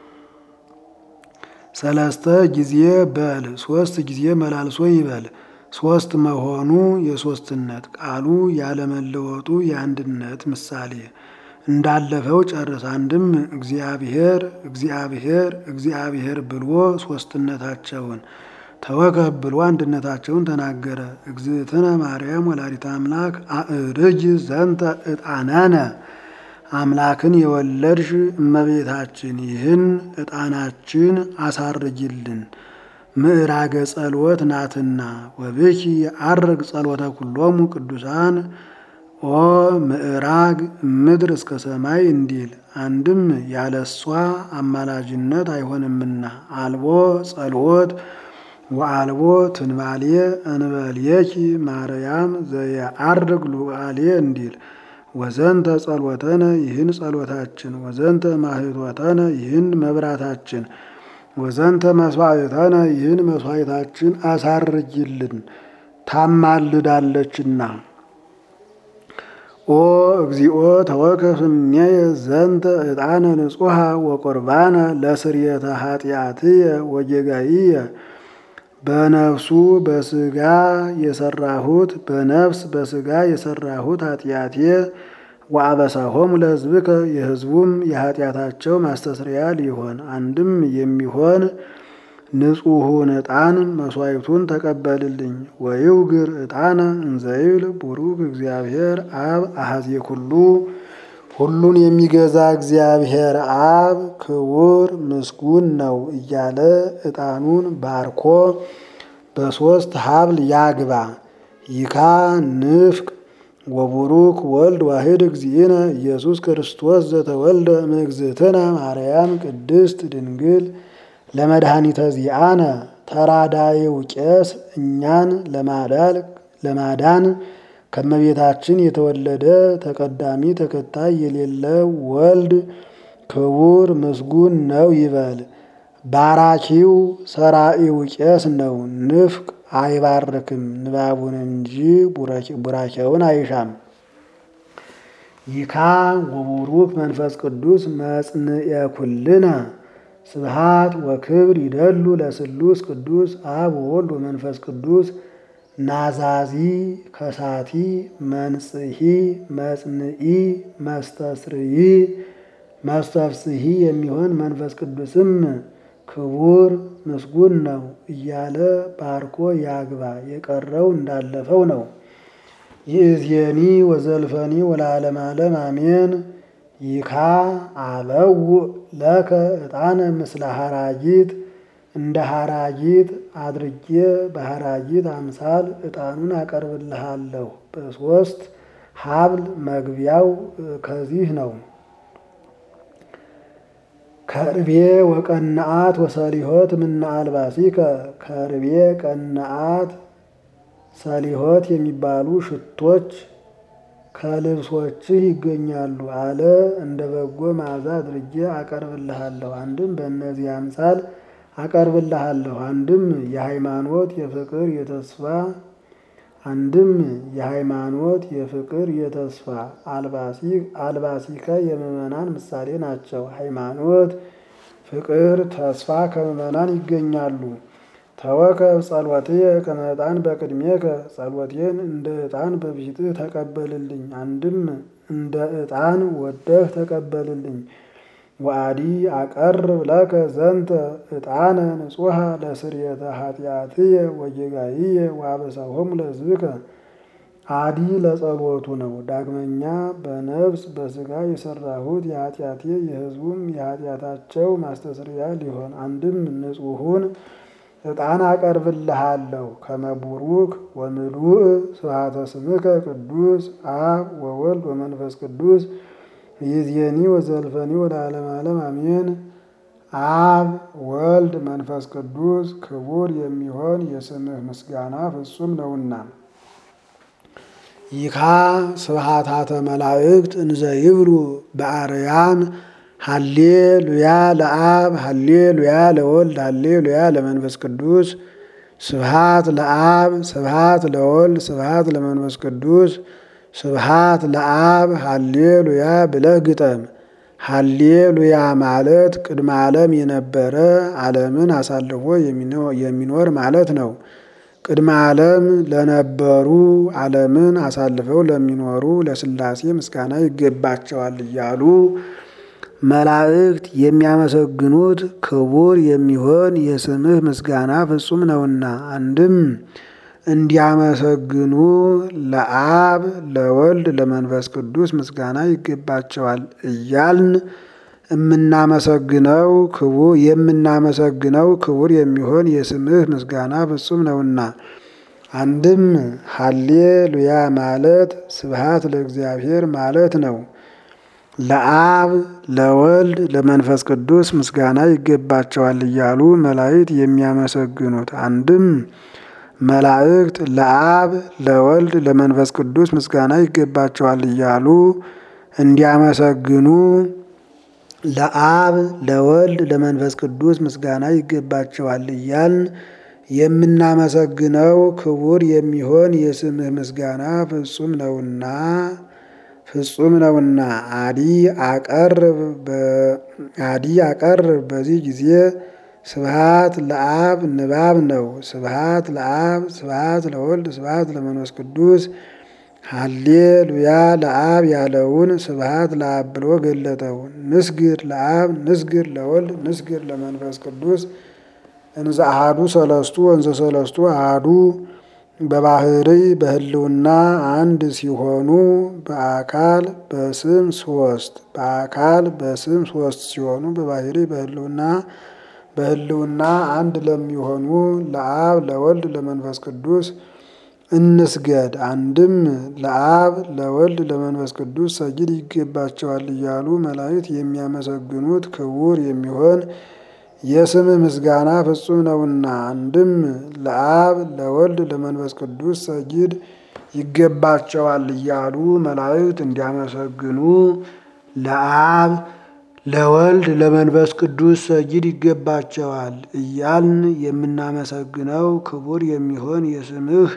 ሰለስተ ጊዜ በል ሶስት ጊዜ መላልሶ ይበል። ሶስት መሆኑ የሶስትነት ቃሉ ያለመለወጡ የአንድነት ምሳሌ እንዳለፈው ጨርስ። አንድም እግዚአብሔር እግዚአብሔር እግዚአብሔር ብሎ ሶስትነታቸውን ተወከፍ ብሎ አንድነታቸውን ተናገረ። እግዝእትነ ማርያም ወላዲተ አምላክ አእርጅ ዘንተ ዕጣነነ አምላክን የወለድሽ እመቤታችን ይህን ዕጣናችን አሳርጊልን ምዕራገ ጸሎት ናትና። ወብኪ የዐርግ ጸሎተ ኩሎሙ ቅዱሳን ኦ ምዕራግ ምድር እስከ ሰማይ እንዲል አንድም ያለሷ አማላጅነት አይሆንምና አልቦ ጸሎት ወአልቦ ትንባሌ እንበልየኪ ማርያም ዘየዐርግ ሉዓሌ እንዲል ወዘንተ ጸሎተነ ይህን ጸሎታችን ወዘንተ ማህቶተነ ይህን መብራታችን ወዘንተ መስዋዕተነ ይህን መስዋዕታችን አሳርጊልን ታማልዳለችና። ኦ እግዚኦ ተወከፍ እምኔየ ዘንተ ዕጣነ ንጹሐ ወቁርባነ ለስርየተ ኃጢአትየ ወጌጋይየ በነፍሱ በስጋ የሰራሁት በነፍስ በስጋ የሰራሁት ኃጢአቴ ወአበሳሆሙ ለሕዝብከ የሕዝቡም የኃጢአታቸው ማስተስሪያ ሊሆን አንድም የሚሆን ንጹሑን ዕጣን መስዋዕቱን ተቀበልልኝ። ወይውግር ዕጣነ እንዘይብል ቡሩክ እግዚአብሔር አብ አሐዜ ኩሉ ሁሉን የሚገዛ እግዚአብሔር አብ ክቡር ምስጉን ነው እያለ ዕጣኑን ባርኮ በሦስት ሀብል ያግባ። ይካ ንፍቅ ወቡሩክ ወልድ ዋሕድ እግዚእነ ኢየሱስ ክርስቶስ ዘተወልደ እምእግዝእትነ ማርያም ቅድስት ድንግል ለመድኃኒተ ዚአነ ተራዳይው ቄስ እኛን ለማዳን ከመቤታችን የተወለደ ተቀዳሚ ተከታይ የሌለው ወልድ ክቡር ምስጉን ነው ይበል። ባራኪው ሰራኢው ቄስ ነው። ንፍቅ አይባርክም ንባቡን እንጂ ቡራኬውን አይሻም። ይካ ወቡሩክ መንፈስ ቅዱስ መጽንኤ ኩልነ ስብሃት ወክብር ይደሉ ለስሉስ ቅዱስ አብ ወወልድ ወመንፈስ ቅዱስ ናዛዚ ከሳቲ መንጽሂ መጽንኢ መስተስርይ መስተፍስሂ የሚሆን መንፈስ ቅዱስም ክቡር ምስጉን ነው እያለ ባርኮ ያግባ። የቀረው እንዳለፈው ነው። ይእዜኒ ወዘልፈኒ ወለዓለመ ዓለም አሜን። ይካ አበው ለከ ዕጣነ ምስለ ሐራጊት እንደ ሐራጊት አድርጌ በሐራጊት አምሳል ዕጣኑን አቀርብልሃለሁ። በሶስት ሀብል መግቢያው ከዚህ ነው። ከርቤ ወቀናአት ወሰሊሆት ምነ አልባሲከ ከርቤ ቀናአት ሰሊሆት የሚባሉ ሽቶች ከልብሶችህ ይገኛሉ አለ። እንደ በጎ መዓዛ አድርጌ አቀርብልሃለሁ። አንድም በእነዚህ አምሳል አቀርብልሃለሁ። አንድም የሃይማኖት የፍቅር የተስፋ አንድም የሃይማኖት የፍቅር የተስፋ አልባሲከ የምዕመናን ምሳሌ ናቸው። ሃይማኖት፣ ፍቅር፣ ተስፋ ከምዕመናን ይገኛሉ። ተወከብ ጸሎትየ ከመ ዕጣን በቅድሜከ ጸሎቴን እንደ ዕጣን በፊትህ ተቀበልልኝ። አንድም እንደ ዕጣን ወደህ ተቀበልልኝ። ወአዲ አቀርብ ለከ ዘንተ ዕጣነ ንጹሐ ለስርየተ ኃጢአትየ ወጌጋይየ ወአበሳሆሙ ለሕዝብከ። አዲ ለጸሎቱ ነው። ዳግመኛ በነፍስ በሥጋ የሰራሁት የኃጢአቴ የሕዝቡም የኃጢአታቸው ማስተስሪያ ሊሆን አንድም ንጹሑን ዕጣን አቀርብልሃለሁ። ከመቡሩክ ወምሉእ ስብሐተ ስምከ ቅዱስ አብ ወወልድ ወመንፈስ ቅዱስ ይእዜኒ ወዘልፈኒ ወለዓለመ ዓለም አሜን። አብ ወልድ መንፈስ ቅዱስ ክቡር የሚሆን የስምህ ምስጋና ፍጹም ነውና። ይካ ስብሐታተ መላእክት እንዘ ይብሉ በአርያም ሃሌ ሉያ ለአብ ሃሌ ሉያ ለወልድ ሃሌ ሉያ ለመንፈስ ቅዱስ ስብሃት ለአብ ስብሃት ለወልድ ስብሃት ለመንፈስ ቅዱስ ስብሃት ለአብ ሃሌ ሉያ ብለህ ግጠም። ሃሌ ሉያ ማለት ቅድመ ዓለም የነበረ ዓለምን አሳልፎ የሚኖር ማለት ነው። ቅድመ ዓለም ለነበሩ ዓለምን አሳልፈው ለሚኖሩ ለሥላሴ ምስጋና ይገባቸዋል እያሉ መላእክት የሚያመሰግኑት ክቡር የሚሆን የስምህ ምስጋና ፍጹም ነውና። አንድም እንዲያመሰግኑ ለአብ ለወልድ ለመንፈስ ቅዱስ ምስጋና ይገባቸዋል እያልን የምናመሰግነው ክቡር የምናመሰግነው ክቡር የሚሆን የስምህ ምስጋና ፍጹም ነውና። አንድም ሃሌ ሉያ ማለት ስብሃት ለእግዚአብሔር ማለት ነው። ለአብ ለወልድ ለመንፈስ ቅዱስ ምስጋና ይገባቸዋል እያሉ መላእክት የሚያመሰግኑት አንድም መላእክት ለአብ ለወልድ ለመንፈስ ቅዱስ ምስጋና ይገባቸዋል እያሉ እንዲያመሰግኑ ለአብ ለወልድ ለመንፈስ ቅዱስ ምስጋና ይገባቸዋል እያልን የምናመሰግነው ክቡር የሚሆን የስምህ ምስጋና ፍጹም ነውና ፍጹም ነውና። አዲ አቀርብ አዲ አቀርብ በዚህ ጊዜ ስብሃት ለአብ ንባብ ነው። ስብሃት ለአብ ስብሃት ለወልድ ስብሃት ለመንፈስ ቅዱስ ሃሌ ሉያ ለአብ ያለውን ስብሃት ለአብ ብሎ ገለጠው። ንስግድ ለአብ ንስግድ ለወልድ ንስግድ ለመንፈስ ቅዱስ እንዘ አሃዱ ሰለስቱ ወንዘ ሰለስቱ አሃዱ በባህሪ በህልውና አንድ ሲሆኑ በአካል በስም ሶስት በአካል በስም ሶስት ሲሆኑ በባህሪ በህልውና በህልውና አንድ ለሚሆኑ ለአብ ለወልድ ለመንፈስ ቅዱስ እንስገድ። አንድም ለአብ ለወልድ ለመንፈስ ቅዱስ ሰጊድ ይገባቸዋል እያሉ መላእክት የሚያመሰግኑት ክቡር የሚሆን የስም ምስጋና ፍጹም ነውና። አንድም ለአብ ለወልድ ለመንፈስ ቅዱስ ሰጊድ ይገባቸዋል እያሉ መላእክት እንዲያመሰግኑ ለአብ ለወልድ ለመንፈስ ቅዱስ ሰጊድ ይገባቸዋል እያልን የምናመሰግነው ክቡር የሚሆን የስምህ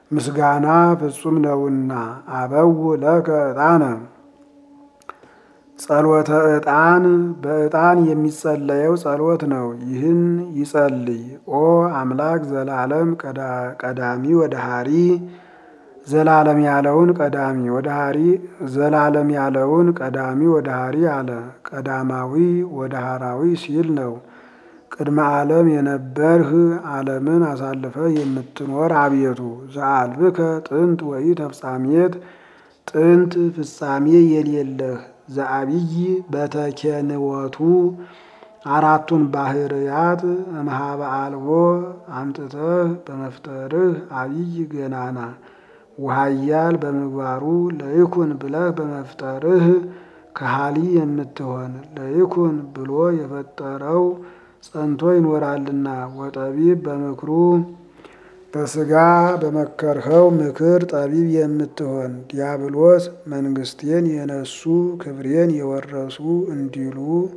ምስጋና ፍጹም ነውና። አበው ለከ ዕጣነ ጸሎተ ዕጣን በዕጣን የሚጸለየው ጸሎት ነው። ይህን ይጸልይ። ኦ አምላክ ዘላለም ቀዳሚ ወደ ሀሪ ዘላለም ያለውን ቀዳሚ ወደ ሀሪ ዘላለም ያለውን ቀዳሚ ወደ ሀሪ አለ። ቀዳማዊ ወደ ሀራዊ ሲል ነው። ቅድመ ዓለም የነበርህ ዓለምን አሳልፈ የምትኖር አቤቱ ዘአልብከ ጥንት ወይ ተፍጻሜት ጥንት ፍጻሜ የሌለህ ዘአብይ በተኬንወቱ አራቱን ባህርያት እምሃበ አልቦ አምጥተህ በመፍጠርህ አብይ ገናና ውሃያል በምግባሩ ለይኩን ብለህ በመፍጠርህ ከሃሊ የምትሆን ለይኩን ብሎ የፈጠረው ጸንቶ ይኖራልና ወጠቢብ በምክሩ በስጋ በመከርኸው ምክር ጠቢብ የምትሆን ዲያብሎስ መንግስቴን የነሱ ክብሬን የወረሱ እንዲሉ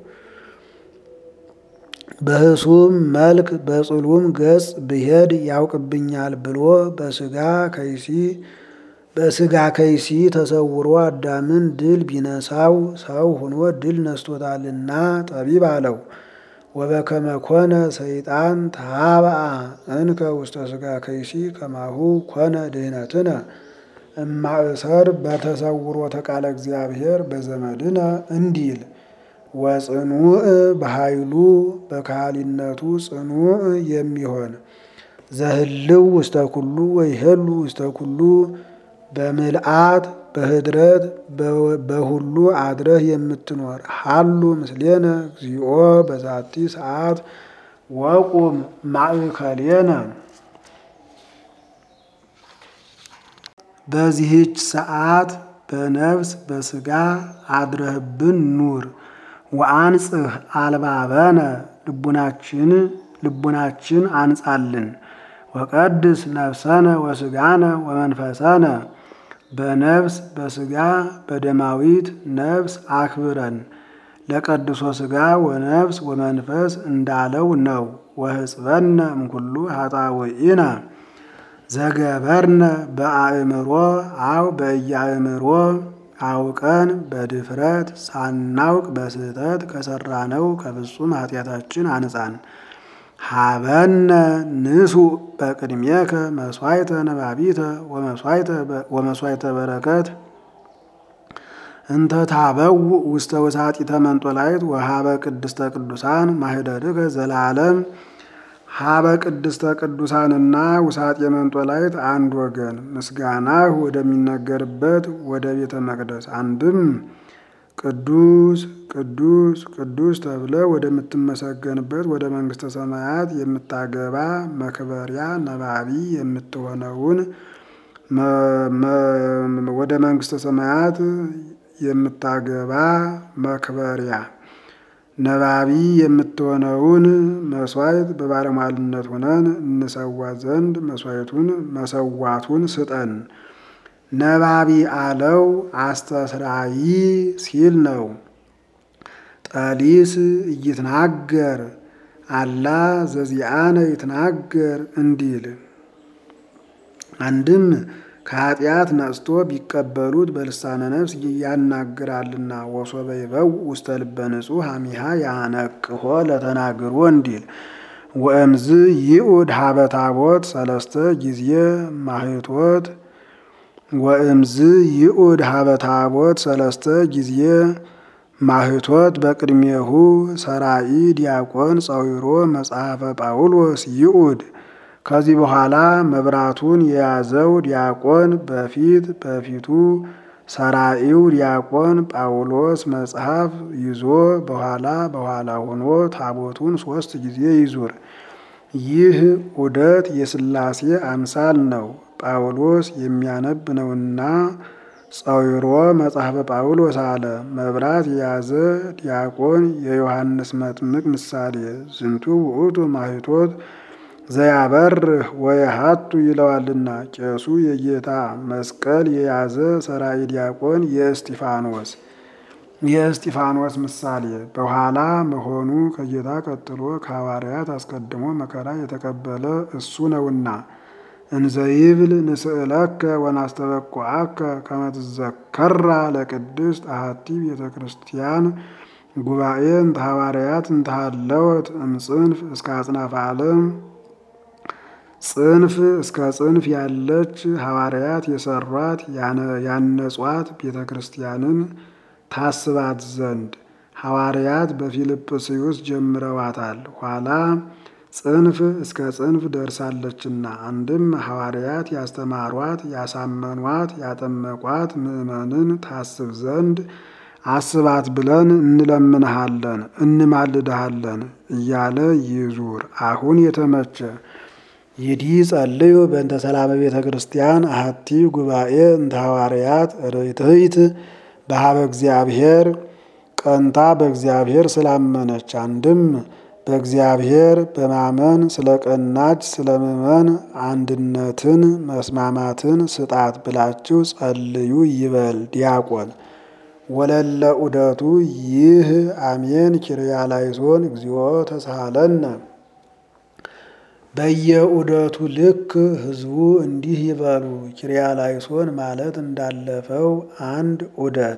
በህሱም መልክ በጽሉም ገጽ ብሄድ ያውቅብኛል ብሎ በስጋ ከይሲ በስጋ ከይሲ ተሰውሮ አዳምን ድል ቢነሳው ሰው ሆኖ ድል ነስቶታልና ጠቢብ አለው። ወበከመ ኮነ ሰይጣን ተሃብአ እንከ ውስተ ስጋ ከይሲ ከማሁ ኮነ ድህነትነ እማእሰር በተሰውሮ ተቃለ እግዚአብሔር በዘመድነ እንዲል ወጽኑዕ በኃይሉ በካህሊነቱ ጽኑዕ የሚሆን ዘህልው ውስተ ኩሉ ወይሄሉ ውስተ ኩሉ በምልአት በህድረት በሁሉ አድረህ የምትኖር ሀሉ ምስሌነ እግዚኦ በዛቲ ሰዓት ወቁም ማእከሌነ በዚህች ሰዓት በነፍስ በስጋ አድረህብን ኑር። ወአንጽህ አልባበነ ልቡናችን ልቡናችን አንጻልን። ወቀድስ ነፍሰነ ወስጋነ ወመንፈሰነ በነፍስ በስጋ በደማዊት ነፍስ አክብረን ለቀድሶ ስጋ ወነፍስ ወመንፈስ እንዳለው ነው። ወህጽበነ እምኩሉ ኃጣውኢነ ዘገበርነ በአእምሮ አው በእያእምሮ አውቀን በድፍረት ሳናውቅ በስህተት ከሰራነው ከፍጹም ኃጢአታችን አንጻን። ሀበነ ንሱ በቅድሜከ መስዋዕተ ነባቢተ ወመስዋዕተ በረከት እንተ ታበው ውስተ ውሳጢተ መንጦላይት ወሀበ ቅድስተ ቅዱሳን ማህደርከ ዘላለም ሀበ ቅድስተ ቅዱሳንና ውሳጤ መንጦላይት አንድ ወገን ምስጋናህ ወደሚነገርበት ወደ ቤተ መቅደስ አንድም ቅዱስ ቅዱስ ቅዱስ ተብለ ወደምትመሰገንበት ወደ መንግስተ ሰማያት የምታገባ መክበሪያ ነባቢ የምትሆነውን ወደ መንግስተ ሰማያት የምታገባ መክበሪያ ነባቢ የምትሆነውን መስዋዕት በባለሟልነት ሆነን እንሰዋ ዘንድ መስዋዕቱን መሰዋቱን ስጠን። ነባቢ አለው አስተስራይ ሲል ነው። ጠሊስ እይትናገር አላ ዘዚአነ ይትናገር እንዲል አንድም ከኃጢአት ነጽቶ ቢቀበሉት በልሳነ ነፍስ ያናግራልና ወሶበ ይበው ውስተ ልበ ንጹሕ አሚሃ ያነቅሆ ለተናግሮ እንዲል ወእምዝ ይኡድ ሀበ ታቦት ሰለስተ ጊዜ ማህቶት ወእምዝ ይኡድ ሀበ ታቦት ሰለስተ ጊዜ ማህቶት በቅድሜሁ ሰራኢ ዲያቆን ጸዊሮ መጽሐፈ ጳውሎስ ይኡድ ከዚህ በኋላ መብራቱን የያዘው ዲያቆን በፊት በፊቱ ሰራኢው ዲያቆን ጳውሎስ መጽሐፍ ይዞ በኋላ በኋላ ሆኖ ታቦቱን ሶስት ጊዜ ይዙር። ይህ ዑደት የሥላሴ አምሳል ነው። ጳውሎስ የሚያነብ ነውና ጸዊሮ መጽሐፈ ጳውሎስ አለ። መብራት የያዘ ዲያቆን የዮሐንስ መጥምቅ ምሳሌ ዝንቱ ውእቱ ማህቶት ዘያበርህ ወየሀቱ ይለዋልና ቄሱ የጌታ መስቀል የያዘ ሰራይ ዲያቆን የእስጢፋኖስ የእስጢፋኖስ ምሳሌ በኋላ መሆኑ ከጌታ ቀጥሎ ከሐዋርያት አስቀድሞ መከራ የተቀበለ እሱ ነውና እንዘይብል ንስእለከ ወናስተበቁዐከ ከመ ትዘከራ ለቅድስት አሐቲ ቤተ ክርስቲያን ጉባኤ እንተ ሐዋርያት እንተ ሀለወት እምጽንፍ እስከ አጽናፈ ዓለም ጽንፍ እስከ ጽንፍ ያለች ሐዋርያት የሰሯት ያነጿት ቤተ ክርስቲያንን ታስባት ዘንድ ሐዋርያት በፊልጵስዩስ ጀምረዋታል። ኋላ ጽንፍ እስከ ጽንፍ ደርሳለችና አንድም ሐዋርያት ያስተማሯት፣ ያሳመኗት፣ ያጠመቋት ምዕመንን ታስብ ዘንድ አስባት ብለን እንለምንሃለን እንማልድሃለን እያለ ይዙር። አሁን የተመቸ ይዲ ጸልዩ በእንተ ሰላመ ቤተ ክርስቲያን አሐቲ ጉባኤ እንተ ሐዋርያት ርትዕት በሀበ እግዚአብሔር ቀንታ በእግዚአብሔር ስላመነች አንድም በእግዚአብሔር በማመን ስለ ቀናች ስለ ምእመን አንድነትን መስማማትን ስጣት ብላችሁ ጸልዩ ይበል ዲያቆን። ወለለ ዑደቱ ይህ አሜን ኪርያላይሶን እግዚኦ ተሳሃለነ በየዑደቱ ልክ ህዝቡ እንዲህ ይበሉ። ኪርያላይሶን ማለት እንዳለፈው አንድ ዑደት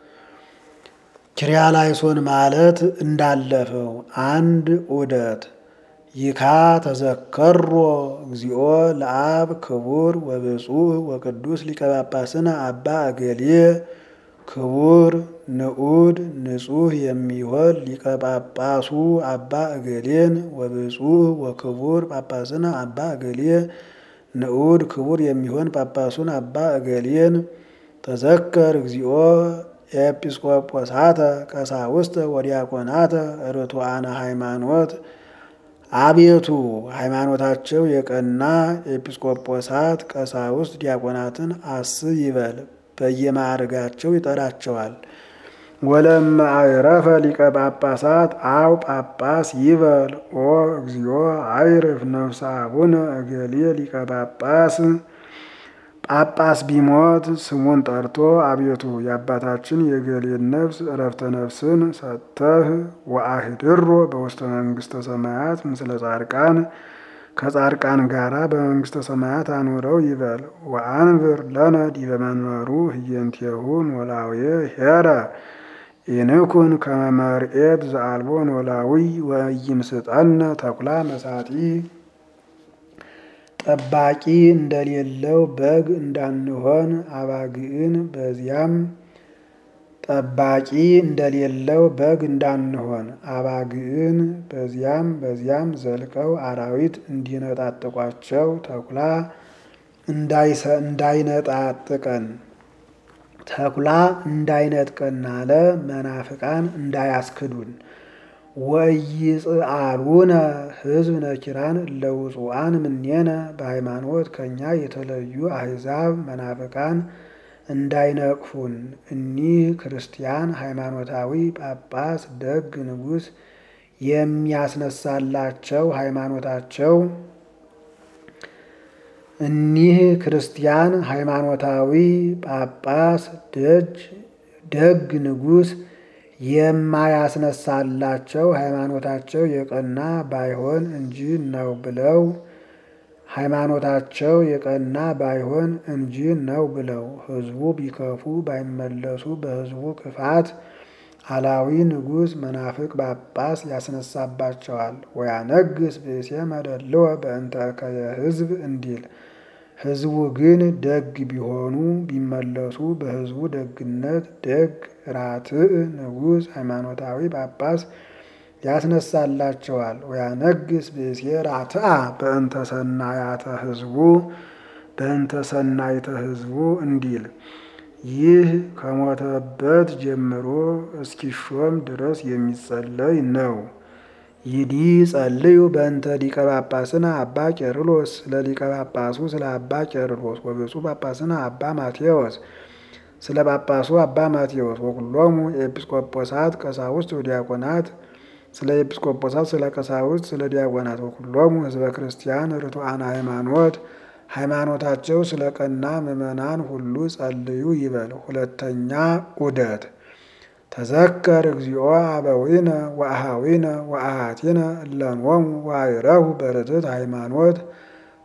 ኪርያላይሶን ማለት እንዳለፈው አንድ ዑደት ይካ ተዘከሮ እግዚኦ ለአብ ክቡር ወብፁዕ ወቅዱስ ሊቀ ጳጳስነ አባ እገሌ ክቡር ንዑድ ንጹሕ የሚሆን ሊቀ ጳጳሱ አባ እገሌን ወብፁዕ ወክቡር ጳጳስነ አባ እገሌ ንዑድ ክቡር የሚሆን ጳጳሱን አባ እገሌን ተዘከር እግዚኦ ኤጲስቆጶሳተ ቀሳውስተ ወዲያቆናተ ርቱዓነ ሃይማኖት አቤቱ ሃይማኖታቸው የቀና ኤጲስቆጶሳት ቀሳውስት ዲያቆናትን አስብ ይበል። በየማዕርጋቸው ይጠራቸዋል። ወለመ አይረፈ ሊቀ ጳጳሳት አው ጳጳስ ይበል ኦ እግዚኦ አይርፍ ነፍሰ አቡነ እገሌ ሊቀ ጳጳስ ጳጳስ ቢሞት ስሙን ጠርቶ አቤቱ የአባታችን የገሌን ነፍስ እረፍተ ነፍስን ሰጥተህ ወአህድሮ በውስተ መንግስተ ሰማያት ምስለ ጻድቃን ከጻድቃን ጋራ በመንግስተ ሰማያት አኑረው ይበል። ወአንብር ለነ ዲበ መንበሩ ህየንቴሁ ኖላዊ ሄረ ኢንኩን ከመ መርኤት ዘአልቦ ኖላዊ ወይምስጠነ ተኩላ መሳጢ ጠባቂ እንደሌለው በግ እንዳንሆን አባግዕን በዚያም ጠባቂ እንደሌለው በግ እንዳንሆን አባግዕን በዚያም በዚያም ዘልቀው አራዊት እንዲነጣጥቋቸው ተኩላ እንዳይነጣጥቀን ተኩላ እንዳይነጥቀን አለ መናፍቃን እንዳያስክዱን ወይጽአሉነ ህዝብ ነኪራን ለውጹአን ምኔነ በሃይማኖት ከኛ የተለዩ አሕዛብ መናፍቃን እንዳይነቅፉን። እኒህ ክርስቲያን ሃይማኖታዊ ጳጳስ ደግ ንጉሥ የሚያስነሳላቸው ሃይማኖታቸው እኒህ ክርስቲያን ሃይማኖታዊ ጳጳስ ደጅ ደግ ንጉሥ የማያስነሳላቸው ሃይማኖታቸው የቀና ባይሆን እንጂ ነው ብለው ሃይማኖታቸው የቀና ባይሆን እንጂ ነው ብለው ሕዝቡ ቢከፉ ባይመለሱ በሕዝቡ ክፋት አላዊ ንጉሥ መናፍቅ ጳጳስ ያስነሳባቸዋል። ወያነግስ ብእሴ መደልወ በእንተ እከየ ሕዝብ እንዲል ሕዝቡ ግን ደግ ቢሆኑ ቢመለሱ በሕዝቡ ደግነት ደግ ራትዕ ንጉሥ ሃይማኖታዊ ጳጳስ ያስነሳላቸዋል። ወያነግስ ብእሴ ራትዓ በእንተ ሰናያተ ሕዝቡ በእንተ ሰናይተ ሕዝቡ እንዲል ይህ ከሞተበት ጀምሮ እስኪሾም ድረስ የሚጸለይ ነው። ይዲ ጸልዩ በእንተ ሊቀ ጳጳስነ አባ ቄርሎስ ስለ ሊቀ ጳጳሱ ስለ አባ ቄርሎስ ወብፁዕ ጳጳስነ አባ ማቴዎስ ስለ ጳጳሱ አባ ማቴዎስ ወኩሎሙ ኤጲስቆጶሳት ቀሳውስት ወዲያቆናት ስለ ኤጲስቆጶሳት ስለ ቀሳውስት ስለ ዲያቆናት ወኩሎሙ ህዝበ ክርስቲያን ርቱዓነ ሃይማኖት ሃይማኖታቸው ስለ ቀና ምዕመናን ሁሉ ጸልዩ ይበል። ሁለተኛ ዑደት ተዘከር እግዚኦ አበዊነ ወአሃዊነ ወአሃቲነ እለንወሙ ወአይረሁ በርትዕት ሃይማኖት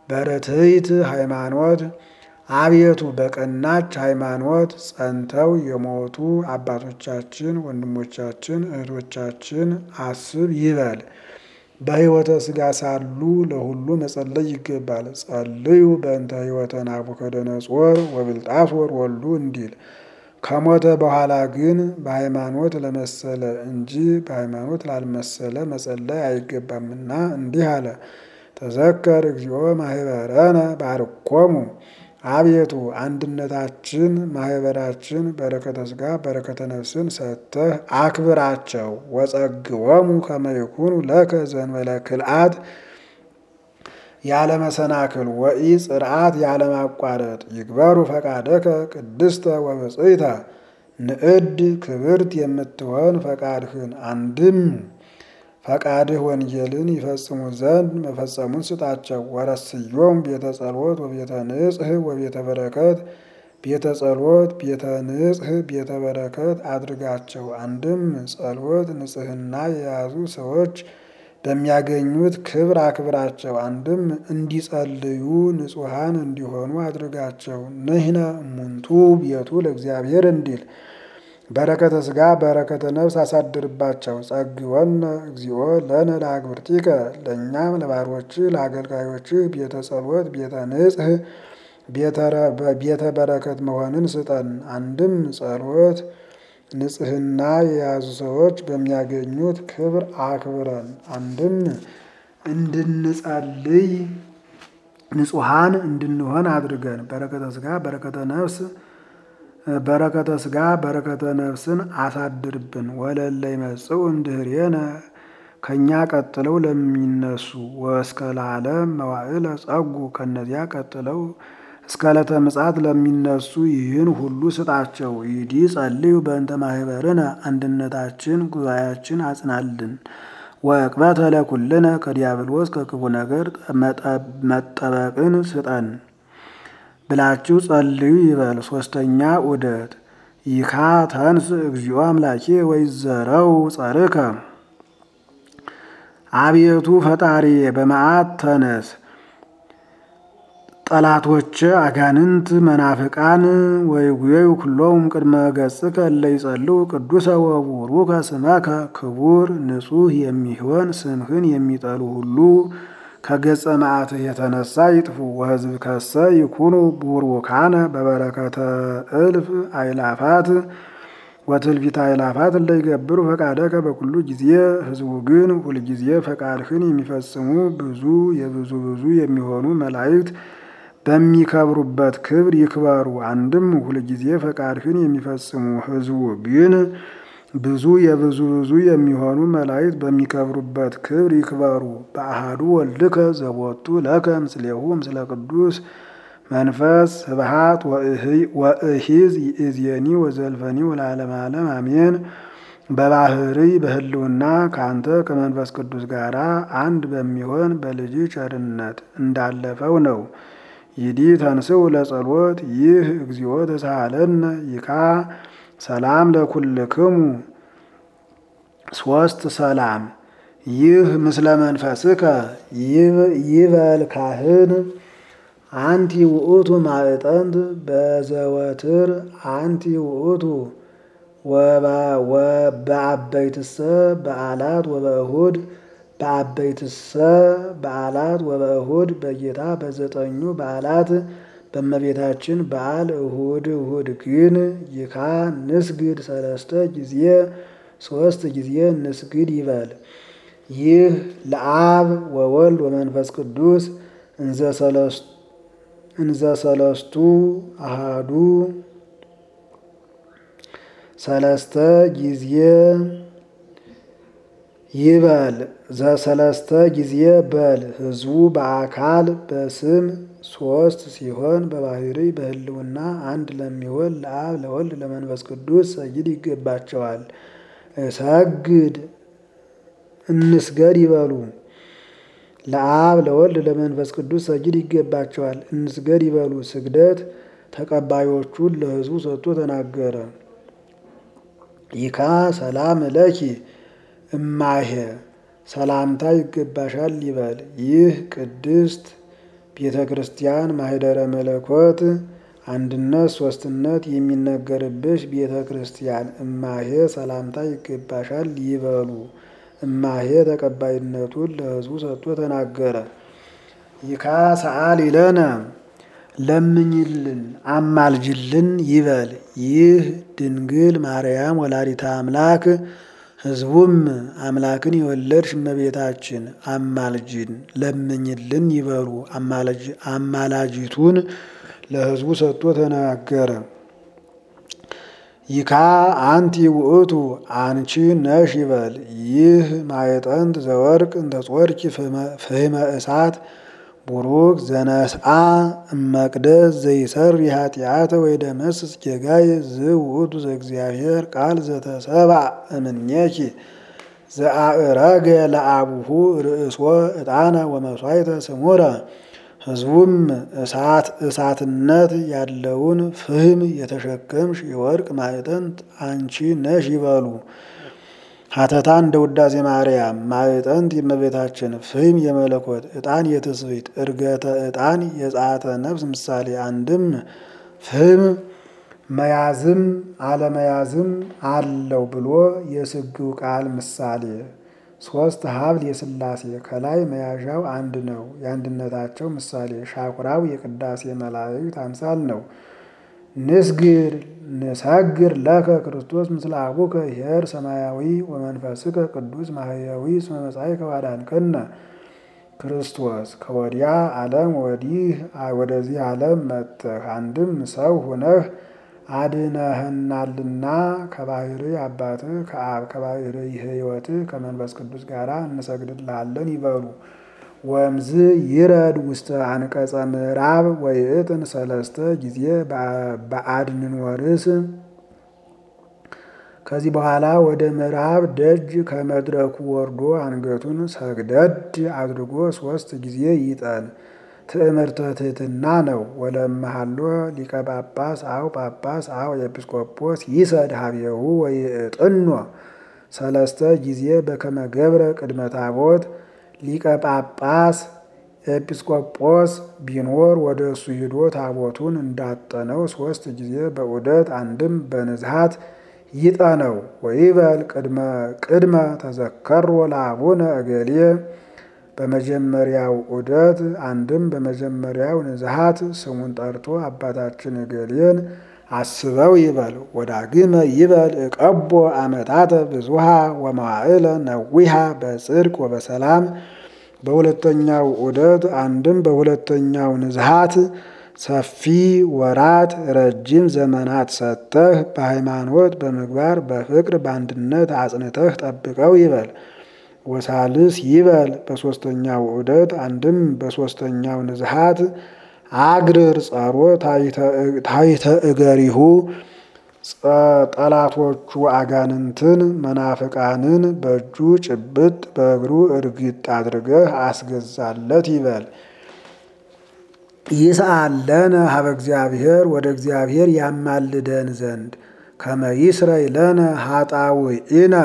በርትዕት ሃይማኖት አቤቱ በቀናች ሃይማኖት ጸንተው የሞቱ አባቶቻችን፣ ወንድሞቻችን፣ እህቶቻችን አስብ ይበል። በሕይወተ ሥጋ ሳሉ ለሁሉ መጸለይ ይገባል። ጸልዩ በእንተ ሕይወተ ናቡከደነጾር ወብልጣሶር ወልዱ እንዲል ከሞተ በኋላ ግን በሃይማኖት ለመሰለ እንጂ በሃይማኖት ላልመሰለ መጸለይ አይገባምና እንዲህ አለ። ተዘከር እግዚኦ ማህበረነ ባርኮሙ አቤቱ አንድነታችን ማህበራችን በረከተ ሥጋ በረከተ ነፍስን ሰጥተህ አክብራቸው። ወጸግወሙ ከመ ይኩኑ ለከ ዘእንበለ ክልአት ያለመሰናክል ወኢ ጽርዓት ያለማቋረጥ ይግበሩ ፈቃደከ ቅድስተ ወብፅዕተ ንዕድ ክብርት የምትሆን ፈቃድህን አንድም ፈቃድህ ወንጌልን ይፈጽሙ ዘንድ መፈጸሙን ስጣቸው። ወረስዮም ቤተ ጸሎት ወቤተ ንጽህ ወቤተ በረከት ቤተ ጸሎት ቤተ ንጽህ ቤተ በረከት አድርጋቸው። አንድም ጸሎት ንጽህና የያዙ ሰዎች በሚያገኙት ክብር አክብራቸው። አንድም እንዲጸልዩ ንጹሐን እንዲሆኑ አድርጋቸው። ንሕነ እሙንቱ ቤቱ ለእግዚአብሔር እንዲል በረከተ ሥጋ በረከተ ነፍስ አሳድርባቸው። ጸግወነ እግዚኦ ለነ ለአግብርቲከ ለእኛም ለባሮችህ ለአገልጋዮችህ ቤተ ጸሎት ቤተ ንጽህ ቤተ በረከት መሆንን ስጠን። አንድም ጸሎት ንጽህና የያዙ ሰዎች በሚያገኙት ክብር አክብረን። አንድም እንድንጸልይ ንጹሐን እንድንሆን አድርገን። በረከተ ሥጋ በረከተ ነፍስ በረከተ ሥጋ በረከተ ነፍስን አሳድርብን። ወለለ ይመጽኡ እምድኅሬነ ከእኛ ቀጥለው ለሚነሱ ወእስከ ለዓለም መዋዕለ ጸጉ ከእነዚያ ቀጥለው እስከ ዕለተ ምጽአት ለሚነሱ ይህን ሁሉ ስጣቸው። ይዲ ጸልዩ በእንተ ማህበርነ አንድነታችን ጉባኤያችን አጽናልን። ወዕቅበተ ለኩልነ ከዲያብሎስ ከክፉ ነገር መጠበቅን ስጠን ብላችሁ ጸልዩ ይበል። ሶስተኛ ዑደት ይካ ተንስ እግዚኦ አምላኬ ወይዘረው ጸርከ አቤቱ ፈጣሪ በመዓት ተነስ ጠላቶች አጋንንት መናፍቃን ወይጉየዩ ኩሎሙ ቅድመ ገጽከ እለ ይጸልው ቅዱሰ ወቡሩከ ስመከ ክቡር ንጹሕ የሚሆን ስምህን የሚጠሉ ሁሉ ከገጸ መዓትህ የተነሳ ይጥፉ። ወሕዝብ ከሰ ይኩኑ ቡሩካነ በበረከተ እልፍ አይላፋት ወትልፊት አይላፋት እለ ይገብሩ ፈቃደከ በኩሉ ጊዜ። ሕዝቡ ግን ሁልጊዜ ፈቃድህን የሚፈጽሙ ብዙ የብዙ ብዙ የሚሆኑ መላእክት በሚከብሩበት ክብር ይክበሩ። አንድም ሁልጊዜ ፈቃድህን የሚፈጽሙ ሕዝቡ ግን ብዙ የብዙ ብዙ የሚሆኑ መላእክት በሚከብሩበት ክብር ይክበሩ። በአሃዱ ወልድከ ዘቦቱ ለከ ምስሌሁ ምስለ ቅዱስ መንፈስ ስብሃት ወእሂዝ ይእዜኒ ወዘልፈኒ ወለዓለመ ዓለም አሜን። በባህርይ በህልውና ከአንተ ከመንፈስ ቅዱስ ጋር አንድ በሚሆን በልጅ ቸርነት እንዳለፈው ነው። ይዲ ተንስው ለጸሎት ይህ እግዚኦ ተሳሃለነ ይካ ሰላም ለኩልክሙ ሶስት ሰላም ይህ ምስለ መንፈስከ ይበል ካህን አንቲ ውእቱ ማዕጠንት በዘወትር አንቲ ውእቱ ወበአበይትሰ በዓላት ወበእሁድ በአበይትሰ በዓላት ወበእሁድ በጌታ በዘጠኙ በዓላት በእመቤታችን በዓል እሁድ እሁድ ግን ይካ ንስግድ ሰለስተ ጊዜ ሶስት ጊዜ ንስግድ ይበል። ይህ ለአብ ወወልድ ወመንፈስ ቅዱስ እንዘ ሰለስቱ አሃዱ ሰለስተ ጊዜ ይበል ዘሰለስተ ጊዜ በል። ሕዝቡ በአካል በስም ሶስት ሲሆን በባህርይ በህልውና አንድ ለሚሆን ለአብ ለወልድ ለመንፈስ ቅዱስ ሰጊድ ይገባቸዋል። እሰግድ እንስገድ ይበሉ። ለአብ ለወልድ ለመንፈስ ቅዱስ ሰጊድ ይገባቸዋል። እንስገድ ይበሉ። ስግደት ተቀባዮቹን ለሕዝቡ ሰጥቶ ተናገረ። ይካ ሰላም ለኪ እማሄ ሰላምታ ይገባሻል ይበል። ይህ ቅድስት ቤተ ክርስቲያን ማህደረ መለኮት አንድነት ሶስትነት የሚነገርብሽ ቤተ ክርስቲያን እማሄ ሰላምታ ይገባሻል ይበሉ። እማሄ ተቀባይነቱን ለሕዝቡ ሰጥቶ ተናገረ። ይካ ሰአል ይለነ ለምኝልን አማልጅልን ይበል። ይህ ድንግል ማርያም ወላዲተ አምላክ ሕዝቡም አምላክን የወለድሽ እመቤታችን አማልጅን ለምኝልን ይበሉ። አማላጅቱን ለሕዝቡ ሰጥቶ ተናገረ። ይካ አንቲ ውእቱ አንቺ ነሽ ይበል። ይህ ማየጠንት ዘወርቅ እንተጾርኪ ፍህመ እሳት ቡሩክ ዘነስአ እመቅደስ ዘይሰሪ ኃጢአተ ወይደመስስ ጌጋይ ዝውእቱ ዘእግዚአብሔር ቃል ዘተሰብአ እምኔኪ ዘአእረገ ለአቡሁ ርእሶ ዕጣነ ወመሥዋዕተ ስሙረ። ሕዝቡም እሳት እሳትነት ያለውን ፍህም የተሸከምሽ የወርቅ ማዕጠንት አንቺ ነሽ ይበሉ። ሀተታ እንደ ውዳሴ ማርያም ማዕጠንት የእመቤታችን ፍህም የመለኮት ዕጣን የትስብእት እርገተ ዕጣን የጸአተ ነፍስ ምሳሌ አንድም ፍህም መያዝም አለመያዝም አለው ብሎ የስግው ቃል ምሳሌ ሶስት ሀብል የሥላሴ ከላይ መያዣው አንድ ነው። የአንድነታቸው ምሳሌ ሻኩራው የቅዳሴ መላእክት አምሳል ነው። ንስግር ንሰግር ለከ ክርስቶስ ምስለ አቡከ ኄር ሰማያዊ ወመንፈስከ ቅዱስ ማህያዊ እስመ መጻእከ ወአዳንከነ። ክርስቶስ ከወዲያ ዓለም ወዲህ ወደዚህ ዓለም መጥተህ አንድም ሰው ሁነህ አድነህናልና ከባህሪ አባትህ ከአብ ከባህሪ ሕይወትህ ከመንፈስ ቅዱስ ጋር እንሰግድልሃለን ይበሉ። ወምዝ ይረድ ውስተ አንቀጸ ምዕራብ ወይእጥን ሰለስተ ጊዜ በአድንን ወርስ ከዚህ በኋላ ወደ ምዕራብ ደጅ ከመድረኩ ወርዶ አንገቱን ሰግደድ አድርጎ ሶስት ጊዜ ይጠን። ትዕምርተ ትሕትና ነው። ወለመሃሎ ሊቀ ጳጳስ አው ጳጳስ አው ኤጲስቆጶስ ይሰድ ሀቤሁ ወይእጥኖ ሰለስተ ጊዜ በከመ ገብረ ቅድመ ታቦት ሊቀ ጳጳስ ኤጲስቆጶስ ቢኖር ወደ እሱ ሂዶ ታቦቱን እንዳጠነው ሶስት ጊዜ በዑደት አንድም በንዝሃት ይጠነው። ወይበል ቅድመ ተዘከሮ ለአቡነ እገሌ በመጀመሪያው ዑደት አንድም በመጀመሪያው ንዝሃት ስሙን ጠርቶ አባታችን እገሌን አስበው ይበል። ወዳግመ ይበል እቀቦ አመታተ ብዙሃ ወመዋዕለ ነዊሃ በጽድቅ ወበሰላም በሁለተኛው ዑደት አንድም በሁለተኛው ንዝሃት ሰፊ ወራት ረጅም ዘመናት ሰጥተህ በሃይማኖት በምግባር በፍቅር በአንድነት አጽንተህ ጠብቀው ይበል። ወሳልስ ይበል በሶስተኛው ዑደት አንድም በሶስተኛው ንዝሃት አግርር ጸሮ ታይተ እገሪሁ ጠላቶቹ አጋንንትን መናፍቃንን በእጁ ጭብጥ በእግሩ እርግጥ አድርገህ አስገዛለት ይበል። ይስአለነ ሀበ እግዚአብሔር ወደ እግዚአብሔር ያማልደን ዘንድ ከመ ይስረይ ለነ ኃጣውኢነ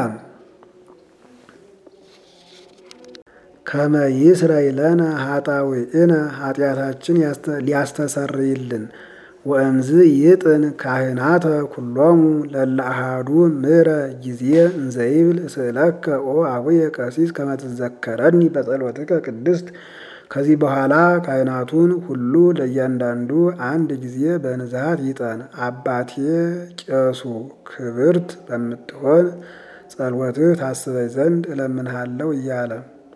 ከመ ይስረይ ለነ ኃጣውኢነ ኃጢአታችን ሊያስተሰርይልን ወእምዝ ይጥን ካህናተ ኩሎሙ ለለ አሃዱ ምረ ጊዜ እንዘይብል እስእለከ ኦ አቡየ ቀሲስ ከመ ትዘከረኒ በጸሎትከ ቅድስት። ከዚህ በኋላ ካህናቱን ሁሉ ለእያንዳንዱ አንድ ጊዜ በንዝሃት ይጠን። አባቴ ቄሱ ክብርት በምትሆን ጸሎትህ ታስበኝ ዘንድ እለምንሃለሁ እያለ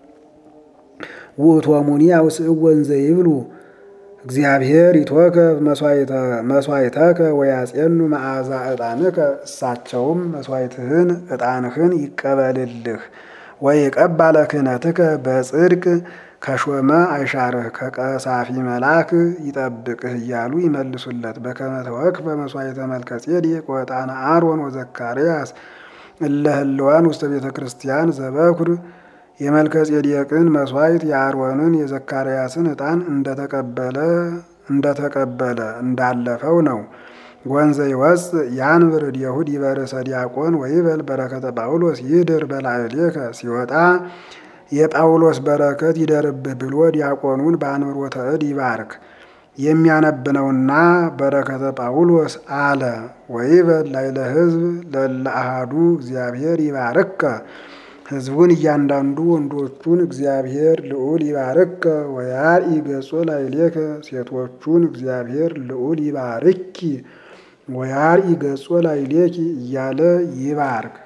ውእቶሙኒ አውስእዎ እንዘ ይብሉ እግዚአብሔር ይትወከፍ መስዋዕተከ ወያጼኑ መዓዛ ዕጣንከ። እሳቸውም መስዋዕትህን ዕጣንህን ይቀበልልህ ወይቀባ ለክህነትከ በጽድቅ ከሾመ አይሻርህ ከቀሳፊ መልአክ ይጠብቅህ እያሉ ይመልሱለት። በከመ ተወክፈ መስዋዕተ መልከጼዴቅ ወዕጣነ አሮን ወዘካርያስ እለ ህልዋን ውስተ ቤተ ክርስቲያን ዘበኩር የመልከጼዴቅን መስዋዕት የአሮንን የዘካርያስን ዕጣን እንደተቀበለ እንደተቀበለ እንዳለፈው ነው። ወንዘ ይወፅ ያንብር እዴሁድ ይበርሰ ዲያቆን ወይበል በረከተ ጳውሎስ ይድር በላዕሌከ ሲወጣ የጳውሎስ በረከት ይደርብህ ብሎ ዲያቆኑን በአንብሮተ እድ ይባርክ። የሚያነብነውና በረከተ ጳውሎስ አለ ወይበል ላዕለ ሕዝብ ለእለ አሐዱ እግዚአብሔር ይባርከ ሕዝቡን እያንዳንዱ ወንዶቹን እግዚአብሔር ልዑል ይባርከ ወያርኢ ገጾ ላዕሌከ ሴቶቹን እግዚአብሔር ልዑል ይባርኪ ወያርኢ ገጾ ላዕሌኪ እያለ ይባርክ።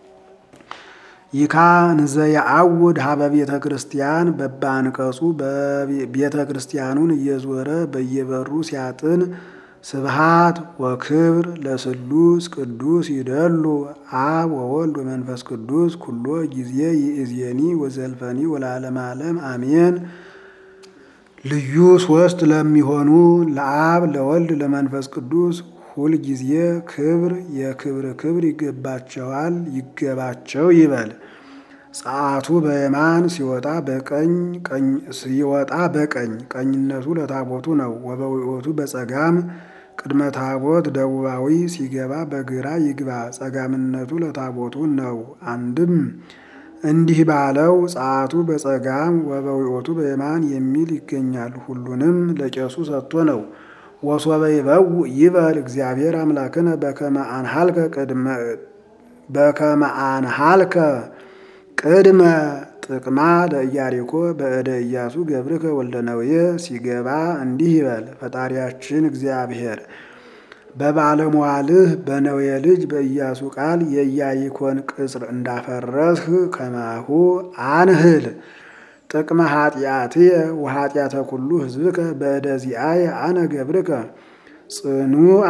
ይካ እንዘ የአውድ ሀበ ቤተ ክርስቲያን በባንቀጹ ቤተ ክርስቲያኑን እየዞረ በየበሩ ሲያጥን ስብሃት ወክብር ለስሉስ ቅዱስ ይደሉ አብ ወወልድ ወመንፈስ ቅዱስ ኩሎ ጊዜ ይእዜኒ ወዘልፈኒ ወለዓለመ ዓለም አሜን። ልዩ ሶስት ለሚሆኑ ለአብ ለወልድ ለመንፈስ ቅዱስ ሁል ጊዜ ክብር የክብር ክብር ይገባቸዋል ይገባቸው ይበል። ጸአቱ በየማን ሲወጣ በቀኝ ሲወጣ በቀኝ ቀኝነቱ ለታቦቱ ነው። ወበዊኦቱ በጸጋም ቅድመ ታቦት ደቡባዊ ሲገባ በግራ ይግባ ጸጋምነቱ ለታቦቱ ነው። አንድም እንዲህ ባለው ጸአቱ በጸጋም ወበዊኦቱ በየማን የሚል ይገኛል። ሁሉንም ለቄሱ ሰጥቶ ነው። ወሶበ ይበው ይበል እግዚአብሔር አምላክነ በከመ አንሃልከ ቅድመ በከመ አንሃልከ ቅድመ ጥቅማ ለኢያሪኮ በእደ ኢያሱ ገብርከ ወልደ ነዌ ሲገባ እንዲህ ይበል ፈጣሪያችን እግዚአብሔር በባለሟልህ በነዌ ልጅ በኢያሱ ቃል የኢያሪኮን ቅጽር እንዳፈረስህ ከማሁ አንህል ጥቅመ ኃጢአትየ ወኃጢአተ ኩሉ ሕዝብከ በእደ ዚአየ አነ ገብርከ ጽኑአ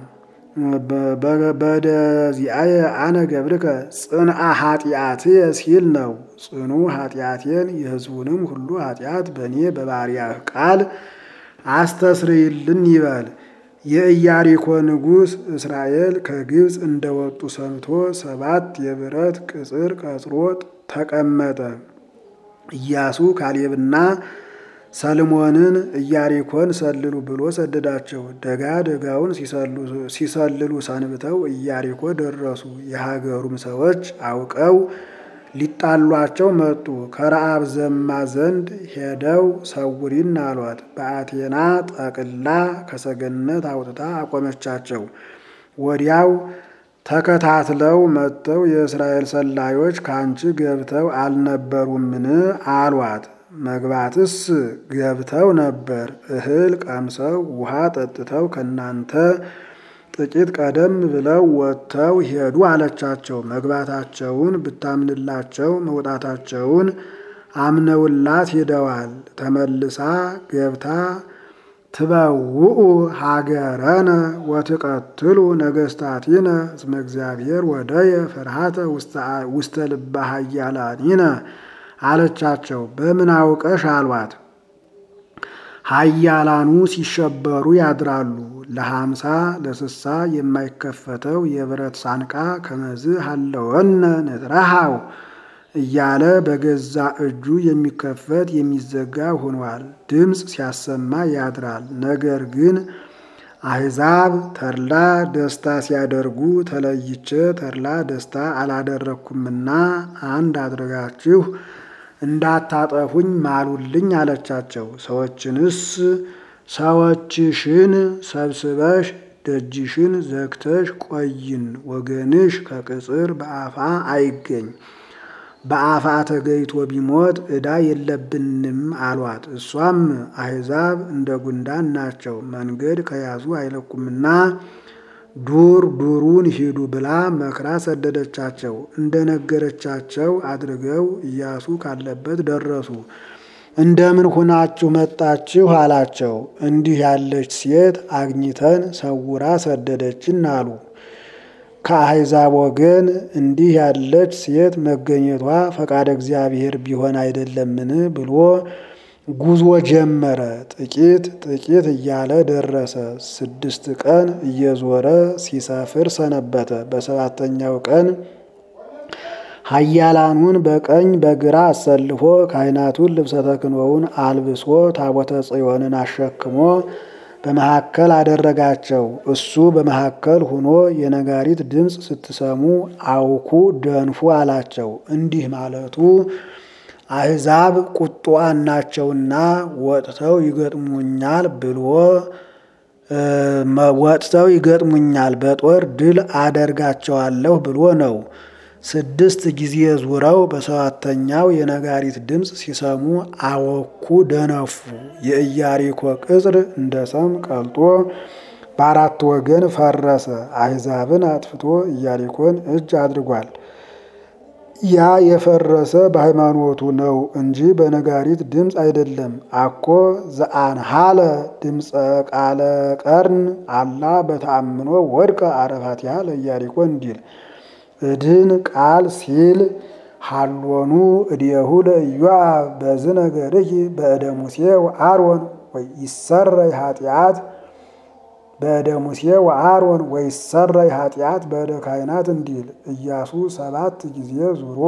በእደ ዚአየ አነ ገብርከ ጽንአ ኃጢአትየ ሲል ነው። ጽኑ ኃጢአቴን የሕዝቡንም ሁሉ ኃጢአት በእኔ በባሪያህ ቃል አስተስርይልን ይበል። የኢያሪኮ ንጉሥ እስራኤል ከግብፅ እንደወጡ ሰምቶ ሰባት የብረት ቅጽር ቀጽሮ ተቀመጠ። ኢያሱ ካሌብና ሰልሞንን ኢያሪኮን ሰልሉ ብሎ ሰደዳቸው። ደጋ ደጋውን ሲሰልሉ ሰንብተው ኢያሪኮ ደረሱ። የሀገሩም ሰዎች አውቀው ሊጣሏቸው መጡ። ከረአብ ዘማ ዘንድ ሄደው ሰውሪን አሏት። በአቴና ጠቅላ ከሰገነት አውጥታ አቆመቻቸው። ወዲያው ተከታትለው መጥተው የእስራኤል ሰላዮች ካንቺ ገብተው አልነበሩምን? አሏት። መግባትስ ገብተው ነበር። እህል ቀምሰው ውሃ ጠጥተው ከናንተ ጥቂት ቀደም ብለው ወጥተው ሄዱ አለቻቸው። መግባታቸውን ብታምንላቸው መውጣታቸውን አምነውላት ሄደዋል። ተመልሳ ገብታ ትበውኡ ሀገረነ ወትቀትሉ ነገስታቲነ እስመ እግዚአብሔር ወደየ ፍርሃተ ውስተ ልበ ኃያላኒነ አለቻቸው። በምን አውቀሽ አሏት። ኃያላኑ ሲሸበሩ ያድራሉ። ለሀምሳ ለስሳ የማይከፈተው የብረት ሳንቃ ከመዝ ሀለወነ ንትረሃው እያለ በገዛ እጁ የሚከፈት የሚዘጋ ሆኗል። ድምፅ ሲያሰማ ያድራል። ነገር ግን አሕዛብ ተድላ ደስታ ሲያደርጉ ተለይቼ ተድላ ደስታ አላደረግኩምና አንድ አድርጋችሁ እንዳታጠፉኝ ማሉልኝ አለቻቸው። ሰዎችንስ ሰዎችሽን ሰብስበሽ ደጅሽን ዘግተሽ ቆይን፣ ወገንሽ ከቅጽር በአፋ አይገኝ በአፋ ተገይቶ ቢሞት ዕዳ የለብንም አሏት። እሷም አሕዛብ እንደ ጉንዳን ናቸው፣ መንገድ ከያዙ አይለቁምና ዱር ዱሩን ሂዱ ብላ መክራ ሰደደቻቸው። እንደ ነገረቻቸው አድርገው ኢያሱ ካለበት ደረሱ። እንደምን ሁናችሁ መጣችሁ አላቸው። እንዲህ ያለች ሴት አግኝተን ሰውራ ሰደደችን አሉ። ከአሕዛብ ወገን እንዲህ ያለች ሴት መገኘቷ ፈቃደ እግዚአብሔር ቢሆን አይደለምን ብሎ ጉዞ ጀመረ። ጥቂት ጥቂት እያለ ደረሰ። ስድስት ቀን እየዞረ ሲሰፍር ሰነበተ። በሰባተኛው ቀን ኃያላኑን በቀኝ በግራ አሰልፎ ካህናቱን ልብሰ ተክህኖውን አልብሶ ታቦተ ጽዮንን አሸክሞ በመካከል አደረጋቸው። እሱ በመካከል ሆኖ የነጋሪት ድምፅ ስትሰሙ አውኩ ደንፉ አላቸው። እንዲህ ማለቱ አሕዛብ ቁጡዓን ናቸውና ወጥተው ይገጥሙኛል ብሎ ወጥተው ይገጥሙኛል በጦር ድል አደርጋቸዋለሁ ብሎ ነው። ስድስት ጊዜ ዙረው በሰባተኛው የነጋሪት ድምፅ ሲሰሙ አወኩ፣ ደነፉ። የኢያሪኮ ቅጽር እንደ ሰም ቀልጦ በአራት ወገን ፈረሰ። አሕዛብን አጥፍቶ ኢያሪኮን እጅ አድርጓል። ያ የፈረሰ በሃይማኖቱ ነው እንጂ በነጋሪት ድምፅ አይደለም። አኮ ዘአንሃለ ድምፀ ቃለ ቀርን አላ በተአምኖ ወድቀ አረፋቲሃ ለኢያሪኮ እንዲል እድን ቃል ሲል ሃሎኑ እዲየሁ ለኢዮአብ በዝ ነገርኪ በእደ ሙሴ ወአሮን ወይሰረይ ኃጢአት በእደ ሙሴ ወአሮን ወይሰረይ ኃጢአት በእደ ካህናት እንዲል ኢያሱ ሰባት ጊዜ ዙሮ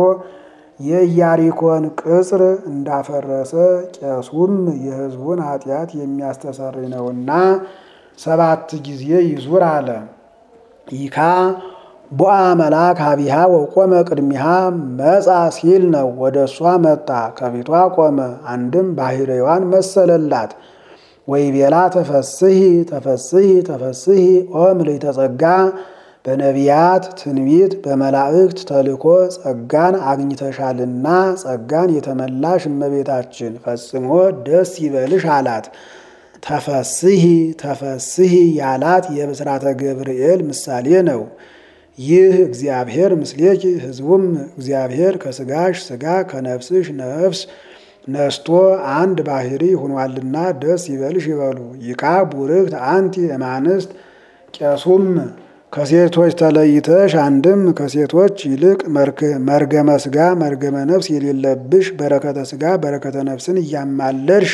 የኢያሪኮን ቅጽር እንዳፈረሰ ቄሱም የሕዝቡን ኃጢአት የሚያስተሰርይ ነውና ሰባት ጊዜ ይዙር አለ። ይካ ቦአ መልአክ ሀቢሃ ወቆመ ቅድሚሃ መጻ ሲል ነው። ወደ እሷ መጣ፣ ከፊቷ ቆመ። አንድም ባህርዋን መሰለላት። ወይቤላ ተፈስሂ ተፈስሂ ተፈስሂ ኦ ምልዕተ ጸጋ በነቢያት ትንቢት በመላእክት ተልኮ ጸጋን አግኝተሻልና ጸጋን የተመላሽ እመቤታችን ፈጽሞ ደስ ይበልሽ አላት። ተፈስሂ ተፈስሂ ያላት የብስራተ ገብርኤል ምሳሌ ነው። ይህ እግዚአብሔር ምስሌኪ ሕዝቡም እግዚአብሔር ከስጋሽ ስጋ ከነፍስሽ ነፍስ ነስቶ አንድ ባህሪ ሆኗልና ደስ ይበልሽ ይበሉ። ይካ ቡርክት አንቲ እማንስት ቄሱም ከሴቶች ተለይተሽ አንድም ከሴቶች ይልቅ መርገመ ስጋ መርገመ ነፍስ የሌለብሽ በረከተ ስጋ በረከተ ነፍስን እያማለድሽ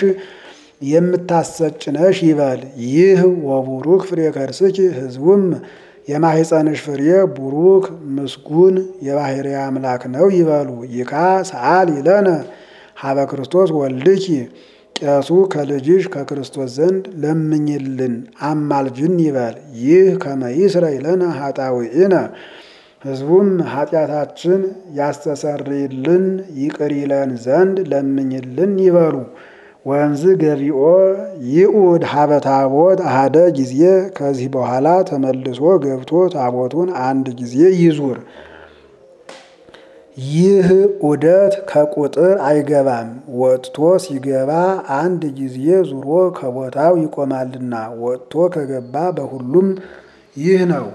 የምታሰጭነሽ ይበል። ይህ ወቡሩክ ፍሬ ከርስኪ ሕዝቡም የማህፀንሽ ፍሬ ቡሩክ ምስጉን የባህሪ አምላክ ነው ይበሉ። ይካ ሰአል ይለነ ሀበ ክርስቶስ ወልድኪ ቄሱ ከልጅሽ ከክርስቶስ ዘንድ ለምኝልን አማልጅን ይበል። ይህ ከመይስረ ይለነ ኃጣውኢነ ሕዝቡም ኃጢአታችን ያስተሰርይልን ይቅር ይለን ዘንድ ለምኝልን ይበሉ። ወንዝ ገቢኦ ይኡድ ሀበ ታቦት አሃደ ጊዜ ከዚህ በኋላ ተመልሶ ገብቶ ታቦቱን አንድ ጊዜ ይዙር። ይህ ዑደት ከቁጥር አይገባም። ወጥቶ ሲገባ አንድ ጊዜ ዙሮ ከቦታው ይቆማልና ወጥቶ ከገባ በሁሉም ይህ ነው።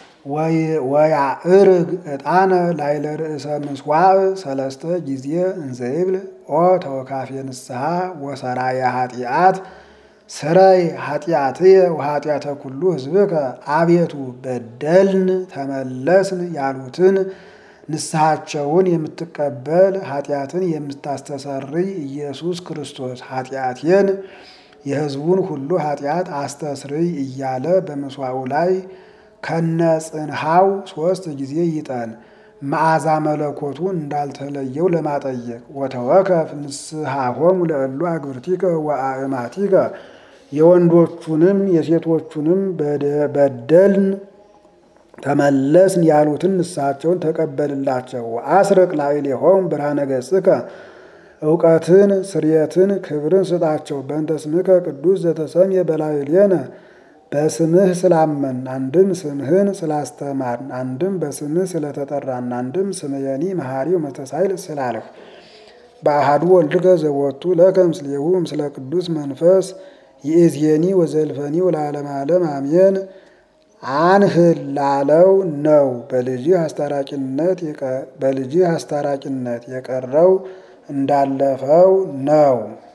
ወያዕርግ ዕጣነ ላይለ ርእሰ ምስዋዕ ሰለስተ ጊዜ እንዘይብል ኦ ተወካፌ ንስሐ ወሰራየ ኃጢአት ስረይ ኃጢአትየ ወኃጢአተ ኩሉ ሕዝብከ አቤቱ በደልን ተመለስን ያሉትን ንስሐቸውን የምትቀበል ኃጢአትን የምታስተሰርይ ኢየሱስ ክርስቶስ ኃጢአቴን የሕዝቡን ሁሉ ኃጢአት አስተስርይ እያለ በምስዋዑ ላይ ከነጽንሃው ሦስት ጊዜ ይጠን መዓዛ መለኮቱ እንዳልተለየው ለማጠየቅ ወተወከፍ ንስሐሆሙ ለእሉ አግብርቲከ ወአእማቲከ የወንዶቹንም የሴቶቹንም በደልን ተመለስን ያሉትን ንስሐቸውን ተቀበልላቸው። አስርቅ ላዕሌሆሙ ብርሃነ ገጽከ እውቀትን ስርየትን ክብርን ስጣቸው። በእንተ ስምከ ቅዱስ ዘተሰምየ በላዕሌነ በስምህ ስላመን አንድም ስምህን ስላስተማርን አንድም በስምህ ስለተጠራን አንድም ስምየኒ መሐሪው መተሳይል ስላለህ በአሃዱ ወልድከ ዘወቱ ለከ ምስሌሁ ምስለ ቅዱስ መንፈስ ይእዜኒ ወዘልፈኒ ወለዓለመ ዓለም አሜን። አንህል ላለው ነው። በልጅህ አስታራቂነት በልጅህ አስታራቂነት የቀረው እንዳለፈው ነው።